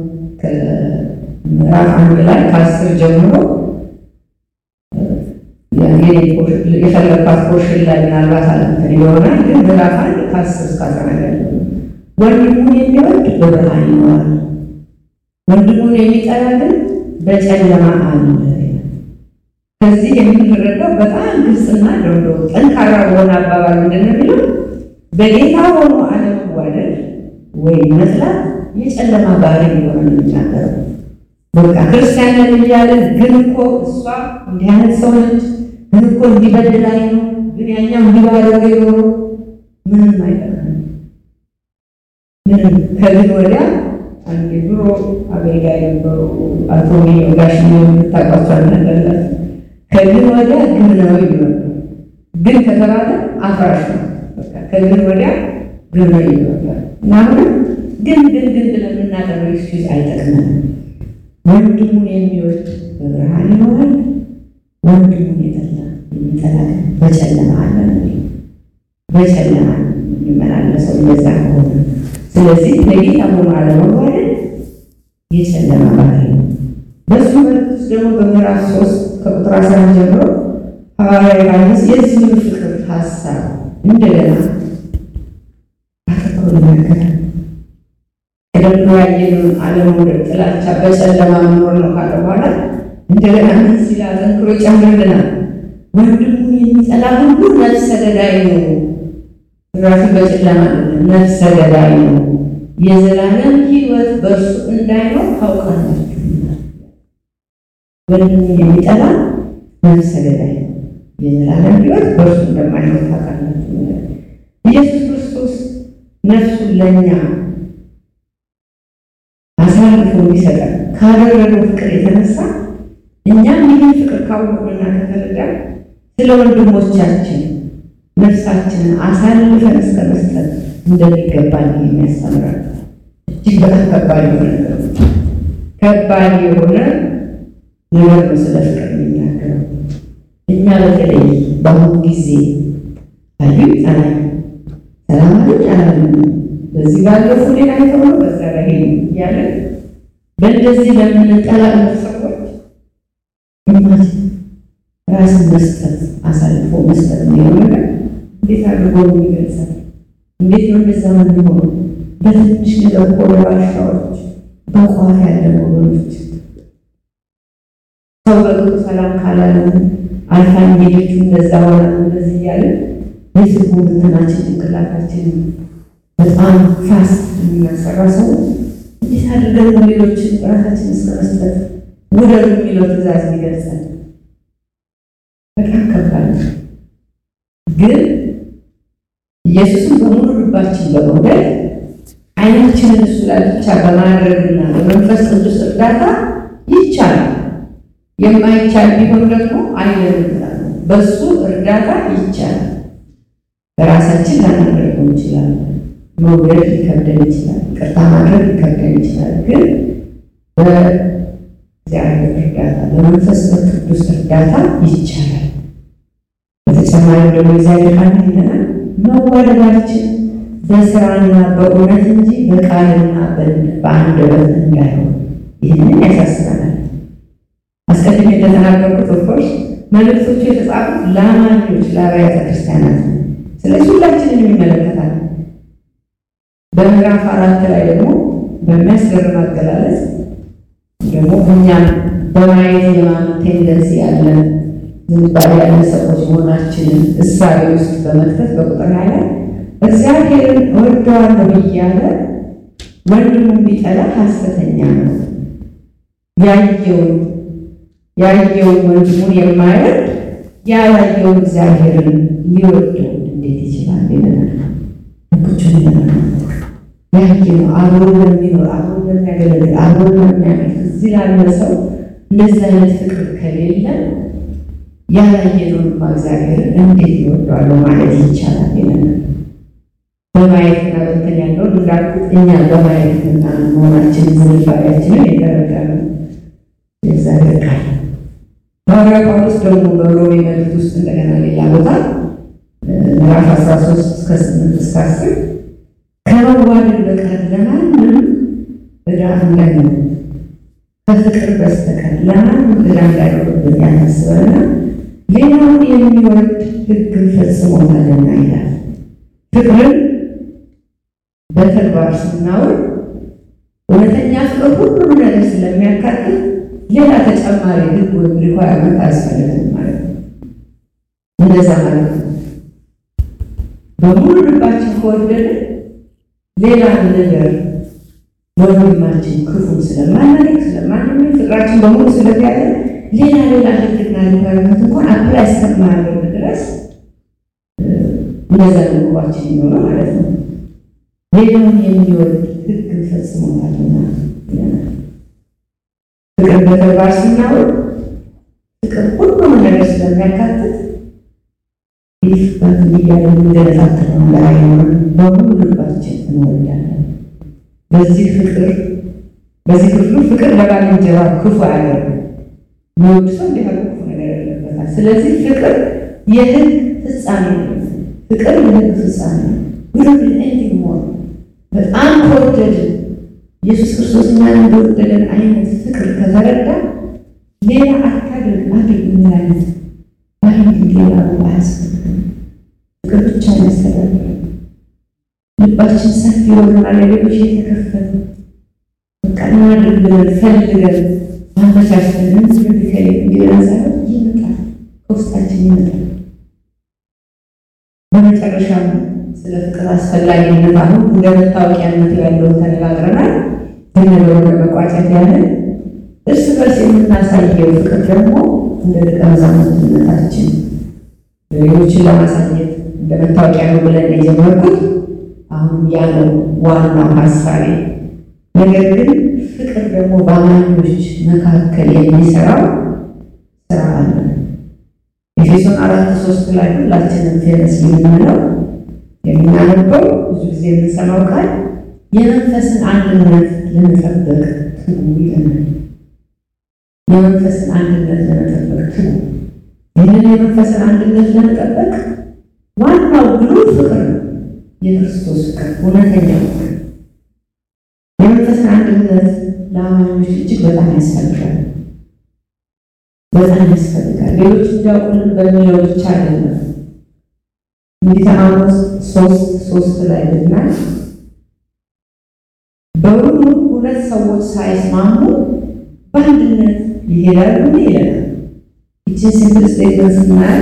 ምዕራፍ አንድ ላይ ከአስር ጀምሮ የፈለግባት ፖርሽን ላይ ምናልባት አለምትን ይሆናል። ግን ምዕራፍ አንድ ከአስር እስከ አስራ አንድ ያለው ወንድሙን የሚወድ በብርሃን ይኖራል፣ ወንድሙን የሚጠላ ግን በጨለማ አለ። ከዚህ የምንረዳው በጣም ግልጽና ደንዶ ጠንካራ በሆነ አባባል ምንድን ነው የሚለው በጌታ ሆኖ አለመዋደድ ወይም መጥላት የጨለማ ባህሪ እንደሆነ ነው የሚናገረው። በቃ ክርስቲያን ነን እያለን ግን እኮ እሷ እንዲህ አይነት ሰው ነች፣ ግን እኮ እንዲበድላይ ነው፣ ግን ያኛው እንዲባለገ ኖሮ ምንም አይጠቅም። ምንም ከግን ወዲያ አንድ ድሮ አገልጋይ ነበሩ አቶ ጋሽ የምታውቋቸው ነገርለት ከግን ወዲያ ግን ነው ይሉ ግን ከተባለ አፍራሽ ነው። ከግን ወዲያ ግን ነው ይሉ እና አሁንም ግን ግን ግን ብለን የምናቀርበው ኤክስኪውዝ አይጠቅመንም። ወንድሙን የሚወድ በብርሃን ይኖራል፣ ወንድሙን የጠላ የሚጠላ ግን በጨለማ አለ ነው። በጨለማ የሚመላለሰው እንደዛ ከሆነ ስለዚህ ለጌታ ሆኖ አለመዋደድ የጨለማ ባህሪ ነው። በሱ መልክ ውስጥ ደግሞ በምዕራፍ ሶስት ከቁጥር አስራ ጀምሮ ሐዋርያ ዮሐንስ የዚህን ፍቅር ሀሳብ እንደገና አተኮር ይናገራል። ቀደም ያየነውን አለመውደድ፣ ጥላቻ፣ በጨለማ መኖር ነው ካለ በኋላ እንደገና ምን ሲል አጠንክሮ ይጨምርልናል። ወንድሙን የሚጠላ ሁሉ ነፍሰ ገዳይ ነው። ራሱ በጨለማ ነፍሰ ገዳይ ነው፣ የዘላለም ሕይወት በእርሱ እንዳይኖር ታውቃላችሁ። ወንድሙን የሚጠላ ነፍሰ ገዳይ ነው፣ የዘላለም ሕይወት በእርሱ እንደማይኖር ታውቃላችሁ። ኢየሱስ ክርስቶስ ነፍሱን ለእኛ አሳልፎ እንዲሰጠን ካደረገው ፍቅር የተነሳ እኛም ይህን ፍቅር ካወቅንና ከተረዳን ስለ ወንድሞቻችን ነፍሳችንን አሳልፈን እስከ መስጠት እንደሚገባን የሚያስተምራል። እጅግ በጣም ከባድ የሆነ ነገር ነው። ከባድ የሆነ ነገር ነው ስለ ፍቅር የሚናገረው። እኛ በተለይ በአሁኑ ጊዜ አዩ ጠላይ ሰላማዊ አላለ በዚህ ባለፉ ሌላ የተሆነ በዛ ላይ እያለ በእንደዚህ ለምንጠላለት ሰዎች እማት ራስን መስጠት አሳልፎ መስጠት የሚለው ነገር እንዴት አድርጎ የሚገልጻል? እንዴት ነው እንደዛ የሚሆኑ? በትንሽ ነገር እኮ በባሻዎች በቋፍ ያለ ወገኖች ሰው በቅጡ ሰላም ካላለን አልፋን ሄደች እንደዛ ሆነ እንደዚህ እያለ የስቡ እንትናችን ጭንቅላታችን በጣም ፋስት የሚያሰራ ሰው እንዴት አድርገን ሌሎችን ራሳችን እስከ መስጠት ውደዱ የሚለው ትእዛዝ ይገልጻል። በጣም ከባድ ነው። ግን ኢየሱስን በሙሉ ልባችን በመውደድ ዓይናችንን እሱ ላይ ብቻ በማድረግና በመንፈስ ቅዱስ እርዳታ ይቻላል። የማይቻል ቢሆን ደግሞ አይለንም። በሱ እርዳታ ይቻላል። በራሳችን ላናደርገው እንችላለን። መውደድ ሊከብደን ይችላል። ቅርታ ማድረግ ሊከብደን ይችላል። ግን በእግዚአብሔር እርዳታ በመንፈስ ቅዱስ እርዳታ ይቻላል። በተጨማሪ ደግሞ እግዚአብሔር ቃል ይለናል መዋደዳችን በስራና በእውነት እንጂ በቃልና በአንደበት እንዳይሆን ይህንን ያሳስበናል። አስቀድሜ እንደተናገርኩት ኦፍኮርስ መልእክቶቹ የተጻፉት ለአማኞች ለአብያተ ክርስቲያናት ነው። ስለዚህ ሁላችንን ይመለከታል። በምዕራፍ አራት ላይ ደግሞ በሚያስገርም አገላለጽ ደግሞ እኛም በማየት የማመን ቴንደንሲ ያለን ዝንባሌ ያለ ሰዎች መሆናችንን እሳቤ ውስጥ በመክተት በቁጥር ላይ እግዚአብሔርን እወደዋለሁ እያለ ወንድሙን ቢጠላ ሐሰተኛ ነው። ያየውን ያየውን ወንድሙን የማይወድ ያላየውን እግዚአብሔርን ሊወደው እንዴት ይችላል? ይለናል። ቁጭን ይለናል። ያየነው አብሮ ለሚኖር አብሮ ለሚያገለግል አብሮ ለሚያመልክ እዚህ ላለ ሰው እንደዚህ አይነት ፍቅር ከሌለ ያላየነውንማ እግዚአብሔርን እንዴት ይወደዋለሁ ማለት ይቻላል? ይለናል። በማየትና በእንትን ያለውን እንዳልኩት እኛ በማየትና መሆናችን ዝንባሌያችንን የተረዳ ነው። ሐዋርያ ጳውሎስ ደግሞ በሮሜ መልእክት ውስጥ እንደገና ሌላ ቦታ ምዕራፍ 13 እስከ 8 እስከ 10 ከመዋደድ በቀር ለማንም ዕዳ እንዳይሆን ከፍቅር በስተቀር ለማንም ዕዳ እንዳይሆንብን ያሳስበና ሌላውን የሚወድ ሕግን ፈጽሞታልና ይላል። ፍቅርን በተግባር ስናውል እውነተኛ ፍቅር ሁሉም ነገር ስለሚያካትት ሌላ ተጨማሪ ሕግ ወይም ሪኳርመንት አያስፈልግም ማለት ነው። እንደዛ ማለት ነው። በሙሉ ልባችን ከወደደ ሌላ ነገር ወንድማችን ክፉን ስለማናደግ ስለማንመኝ ፍቅራችን በሙሉ ስለተያዘ ሌላ ሌላ ሕግና ሪኳርመንት እንኳን አፕላይ እስከማያደርግ ድረስ እንደዛ ልባችን ይኖረ ማለት ነው። ሌላውን የሚወድ ሕግን ፈጽሞታልና ይለናል። ፍቅር በተግባር ስናውል ፍቅር ሁሉም ነገር ስለሚያካትት ይህ በሚዲያ የሚገለጣጥለው ነገር አይኖርም። በሙሉ ልባችን እንወዳለን። በዚህ ፍቅር በዚህ ክፍሉ ፍቅር ለባልንጀራ ክፉ አያደርግም። የሚወድ ሰው እንዲህ ያለ ክፉ ነገር ያለበታል። ስለዚህ ፍቅር የሕግ ፍጻሜ ነው። ፍቅር የሕግ ፍጻሜ ነው። ውድድ ኤንዲንግ ሞር በጣም ከወደድን ኢየሱስ ክርስቶስ እኛን እንደወደደን አይነት ፍቅር ከተረዳ ሌላ አታድርግ አድርግ እንላለን። ባይንግ ሌላ አያስፈልግም። ፍቅር ብቻ ያስተዳድራል። ልባችን ሰፊ የሆነና ለሌሎች የተከፈተ በቃ እናድርግ ብለን ፈልገን ማመቻችተን እንድንከል እንዲለን ሳይሆን ይመጣል፣ ከውስጣችን ይመጣል። በመጨረሻም ስለ ፍቅር አስፈላጊነት አሁን እንደ መታወቂያነት ያለውን ተነጋግረናል። ግን ነገሩን ለመቋጨት ያህል እርስ በርስ የምናሳየው ፍቅር ደግሞ እንደ ደቀ መዛሙርትነታችን ሌሎችን ለማሳየት እንደ መታወቂያ ነው ብለን የጀመርኩት አሁን ያለው ዋናው ሀሳቤ። ነገር ግን ፍቅር ደግሞ በአማኞች መካከል የሚሰራው ስራ አለ። ኤፌሶን አራት ሶስት ላይ ሁላችንም ፌረስ የምንለው የምናነበው ብዙ ጊዜ የምንሰማው ቃል የመንፈስን አንድነት ለመጠበቅ ትጉ ይለናል። የመንፈስን አንድነት ለመጠበቅ ትጉ። ይህንን የመንፈስን አንድነት ለመጠበቅ ዋናው ብሉ ፍቅር ነው። የክርስቶስ ፍቅር፣ እውነተኛ ፍቅር። የመንፈስን አንድነት ለአማኞች እጅግ በጣም ያስፈልጋል፣ በጣም ያስፈልጋል። ሌሎች እንዲያውቁልን በሚለው ብቻ አይደለም። ትንቢተ አሞጽ ሶስት ሶስት ላይ ብናይ በውኑ ሁለት ሰዎች ሳይስማሙ በአንድነት ይሄዳሉ ይለናል። ይችን ሲምፕል ስቴትመንት ስናያል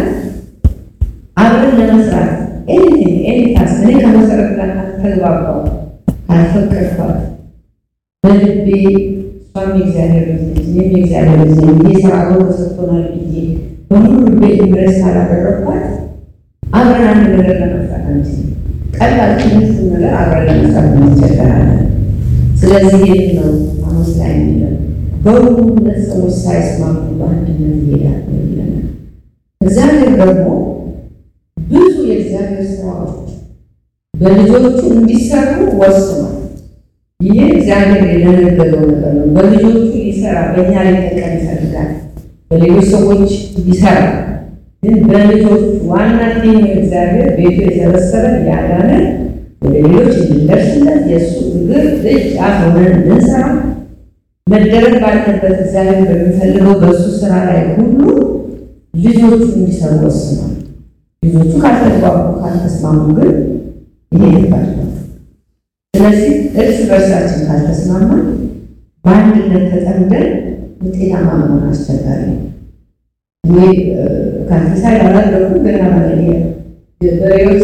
አብረን ለመስራት ኤኒቲንግ ኤኒ ታስክ እኔ ከመሰረት ጋር ካልተግባባው ካልፈቀድኳት በልቤ እሷም የእግዚአብሔር ልጅ ነች እኔም የእግዚአብሔር ልጅ ነኝ ብዬ ስራ አብሮ ተሰጥቶናል ብዬ በሙሉ ልቤ ኢምፕሬስ ካላደረግኳት አብረን አንድ ነገር ለመስራት አንችልም። ቀላል ትንሽ ነገር አብረን ለመስራት እንቸገራለን። ስለዚህ ይህ ነው አሞጽ ላይ የሚለው በውኑ ሁለት ሰዎች ሳይስማሙ በአንድነት ይሄዳሉ ይለናል። እግዚአብሔር ደግሞ ብዙ የእግዚአብሔር ስራዎች በልጆቹ እንዲሰሩ ወስኗል። ይህ እግዚአብሔር የደነገገው ነገር ነው። በልጆቹ ሊሰራ በእኛ ላይ ተቀን ይፈልጋል። በሌሎች ሰዎች ይሰራል። ግን በልጆቹ ዋና ቲም እግዚአብሔር ቤቱ የሰበሰበን ያዳነን ወደ ሌሎች እንድንደርስለት የእሱ እግር እጅ አፍ ሆነን እንድንሰራ መደረግ ባለበት እግዚአብሔር በሚፈልገው በእሱ ስራ ላይ ሁሉ ልጆቹ እንዲሰሩ ወስኗል። ልጆቹ ካልተግባቡ ካልተስማሙ ግን ይሄ ይባል። ስለዚህ እርስ በርሳችን ካልተስማማን በአንድነት ተጠምደን ውጤታማ መሆን አስቸጋሪ ነው። እኔ ካንቲሳይ አላደረኩም ገና በሬዎች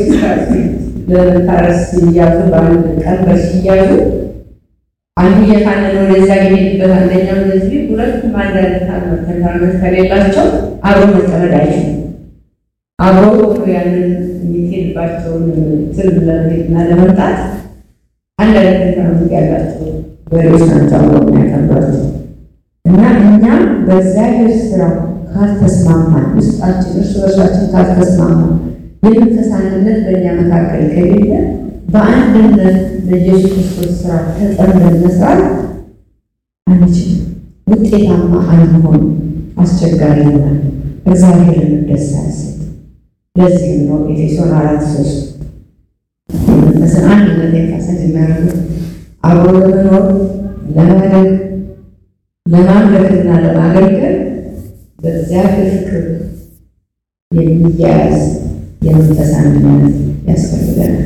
ለመታረስ ሲያዙ በአንድ ቀንበር ሲያዙ አንዱ እየካነነ ወደዚያ የሚሄድበት አንደኛው እንደዚህ ሁለቱም አንድ አይነት ተንታርነት ከሌላቸው አብሮ መጠመድ አይችሉም። አብሮ ያንን የሚሄድባቸውን ትል ለመሄድና ለመምጣት አንድ አይነት ተንታርነት ያላቸው በሬዎች ናቸው አብሮ የሚያቀርባቸው እና እኛም በእግዚአብሔር ስራ ካልተስማማን ውስጣችን እርስ በርሳችን ካልተስማማን የመንፈስ አንድነት በእኛ መካከል ከሌለ በአንድነት በኢየሱስ ክርስቶስ ስራ ተጠምደን መስራት አንችልም። ውጤታማ አንሆንም አስቸጋሪ ይሆናል። እግዚአብሔርን ደስ አያሰኝ። ለዚህም ነው ኤፌሶን አራት ሶስት የመንፈስን አንድነት ኤምፋሳይዝ የሚያደርጉት አብሮ ለመኖር ለማደግ ለማምለክና ለማገልገል በእግዚአብሔር ፍቅር የሚያያዝ የመንፈስ አንድነት ያስፈልገናል።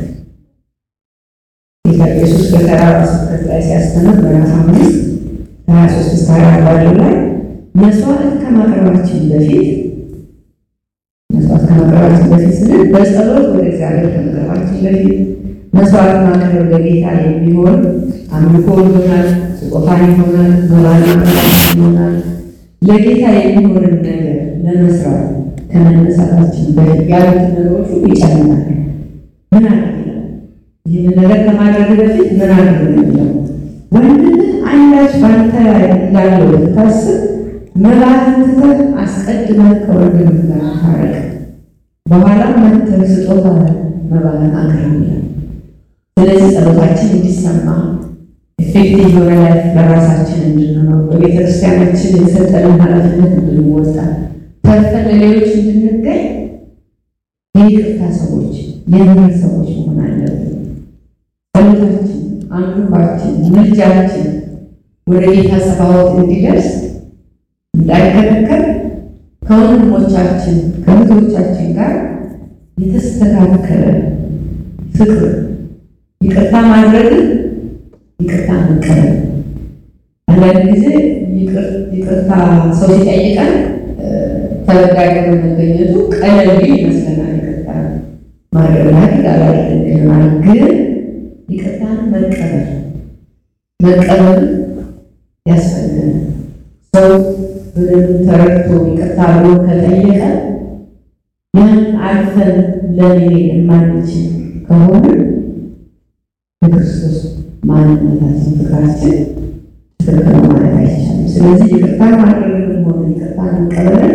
ጌታ ኢየሱስ በተራራ ስብከት ላይ ሲያስተምር ምዕራፍ አምስት ከሀያ ሶስት እስከ ሀያ ባለው ላይ መስዋዕት ከማቅረባችን በፊት መስዋዕት ከማቅረባችን በፊት ስንል በጸሎት ወደ እግዚአብሔር ከመቅረባችን በፊት መስዋዕት ማቅረብ ለጌታ የሚሆን አምልኮ ይሆናል፣ ስጦታ ይሆናል፣ መባና ይሆናል። ለጌታ የሚሆንን ነገር ለመስራት ከመነሳታችን በፊት ያሉትን ነገሮች ሁሉ ይጨምራል። ምን አድርግ ይላል? ይህንን ነገር ከማድረግ በፊት ምን አድርግ ነው የሚለው? ወንድምህ አንዳች ባንተ ላይ እንዳለው ብታስብ መባህን ትተህ አስቀድመህ ከወንድምህ ጋር ታረቅ፣ በኋላ መጥተህ ስጦታ መባህን አቅርብ ይላል። ስለዚህ ጸሎታችን እንዲሰማ ኤፌክቲቭ የሆነ ላይፍ ለራሳችን እንድንኖር በቤተ ክርስቲያናችን የተሰጠንን ኃላፊነት እንድንወጣ ተርፈን ለሌሎች እንድንገኝ የይቅርታ ሰዎች የምህረት ሰዎች መሆን አለብን። ጸሎታችን፣ አንዱባችን፣ ምልጃችን ወደ ጌታ ጸባዖት እንዲደርስ እንዳይከለከል ከወንድሞቻችን ከእህቶቻችን ጋር የተስተካከለ ፍቅር ይቅርታ ማድረግን ይቅርታ መቀበል። አንዳንድ ጊዜ ይቅርታ ሰው ሲጠይቀን ተበዳይ በመገኘቱ ቀለል ቢል ይመስለናል። ይቅርታ ማድረግ ላይ አላደርግ ይሆናል። ግን ይቅርታን መቀበል መቀበል ያስፈልገናል። ሰው በደንብ ተረድቶ ይቅርታ ብሎ ከጠየቀ ያን አልፈን ለመሄድ የማንችል ከሆነ የክርስቶስ ማንነታችን ፍቅራችን ትክክል ማለት አይቻልም። ስለዚህ ይቅርታ ማድረግም ሆነ ይቅርታ መቀበል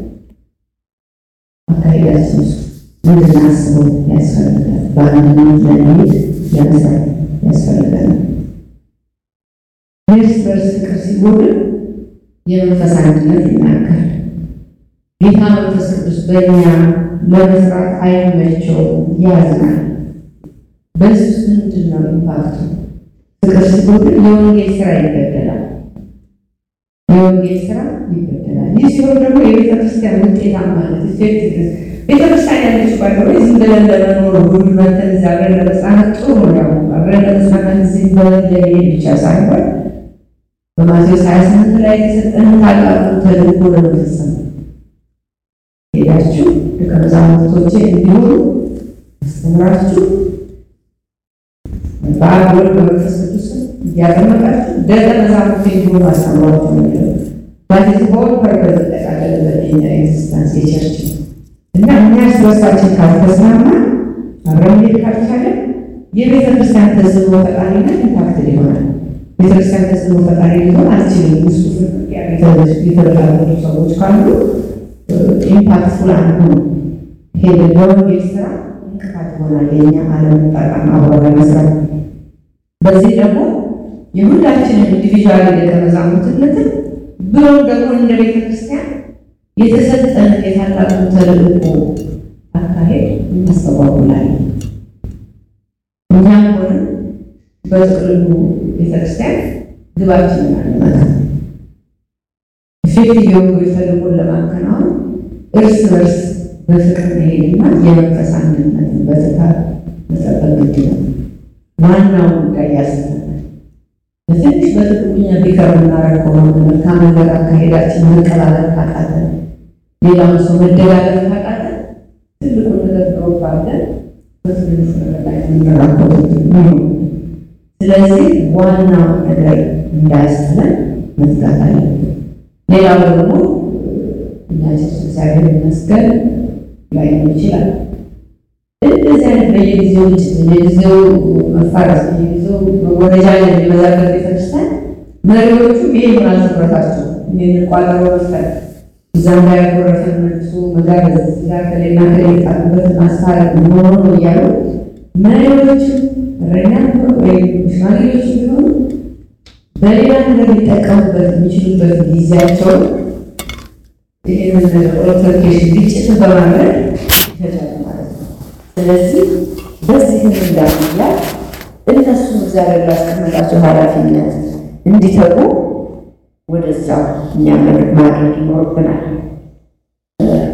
አካሄዳችን ውስጥ እንድናስበው ያስፈልጋል። በአንድነት ለመሄድ ለመስራት ያስፈልጋል። የእርስ በርስ ፍቅር ሲጎድል የመንፈስ አንድነት ይናጋል። ጌታ መንፈስ ቅዱስ በእኛ ለመስራት አይመቸውም፣ ያዝናል። በዚህ ውስጥ ምንድን ነው ኢምፓክቱ? ፍቅር ሲጎድል የወንጌል ስራ ይገደላል። የወንጌል ስራ ይገደላል። ይህ ሲሆን ደግሞ የቤተ ክርስቲያን ውጤታማነት ኢፌክቲቭ ቤተ ክርስቲያን ያለችው ባይሆን ዝም ብለን ለመኖር ሁሉ መተን እዚያ አብረን ለመጽናናት ጥሩ ነው። አብረን ለመጽናናት ዝም ብለን ለመሄድ ብቻ ሳይሆን በማቴዎስ ሀያ ስምንት ላይ የተሰጠንን ታላቁን ተልእኮ ለመፈጸም ሄዳችሁ ደቀ መዛሙርቶቼ እንዲሆኑ አስተምራችሁ በአብ ወልድ በመንፈስ ቅዱስ እያጠመቃችሁ ደቀ መዛሙርቴ እንዲሆኑ አስተምሯቸው ነው የሚለው። ባዚህ ሆል ፐርፐዝ ጠቃለለበት የኛ ኤግዚስታንስ የቸርች ነው እና እኛ እርስ በርሳችን ካልተስማማ አብረን መሄድ ካልቻለን የቤተ ክርስቲያን ተጽዕኖ ፈጣሪነት ኢምፓክትድ ይሆናል። ቤተክርስቲያን ተጽዕኖ ፈጣሪ ሊሆን አልችልም። ውስጡ የተበላሉ ሰዎች ካሉ ኢምፓክትፉል አንሆን ሄደ በወንጌል ስራ እንቅፋት ይሆናል። የኛ አለመጣጣም አብሮ ለመስራት በዚህ ደግሞ የሁላችንን ኢንዲቪዥዋል ደቀ መዛሙርትነትን ብሎም ደግሞ እንደ ቤተ ክርስቲያን የተሰጠን የታላቁ ተልእኮ አካሄድ እናስተጓጉላለን። እኛም ሆነ በጥቅሉ ቤተክርስቲያን ግባችንን አለመታት ኢፌክቲቭ የሆኑ ተልእኮን ለማከናወን እርስ በርስ በፍቅር መሄድና የመንፈስ አንድነትን በትጋት መጠበቅ ግድ ነው። ዋናው ጉዳይ ያስፈልጋል። በትንሽ በጥቅኛ ቢቀር እናረግ ከሆነ መልካም ነገር አካሄዳችን መቀባበል ካቃተ፣ ሌላውን ሰው መደጋገፍ ካቃተ ትልቁን ነገር ድሮፕ አድርገን በትንሹ ነገር ላይ የምንራኮት ነው። ስለዚህ ዋናው ነገር እንዳያስጥለን መትጋት አለብን። ሌላው ደግሞ እኛ ቸርች እግዚአብሔር ይመስገን ላይሆን ይችላል። እንደዚህ አይነት በየጊዜው ግጭት፣ በየጊዜው መፋረስ፣ በየጊዜው መወረጃ የሚበዛበት ቤተክርስቲያን መሪዎቹ ይሄ ይሆናል ትኩረታቸው። ይህንን ቋጠሮ መፍጠር እዛም ላይ ያጎረፈ መልሶ መጋበዝ፣ እዛ ከሌላ ከሌ የጣሉበት ማስታረቅ መሆኑ ነው እያሉ መሪዎችም እረኛ ወይም ሽማግሌዎች ቢሆኑ በሌላ ነገር ሊጠቀሙበት የሚችሉበት ጊዜያቸውን ይህንን ኦልተርኬሽን ግጭትን በማድረግ ይፈጃሉ ማለት ነው። ስለዚህ በዚህም እንዳያ እነሱም እግዚአብሔር ላስቀመጣቸው ኃላፊነት እንዲተጉ ወደዛው እኛ ማድረግ ይኖርብናል።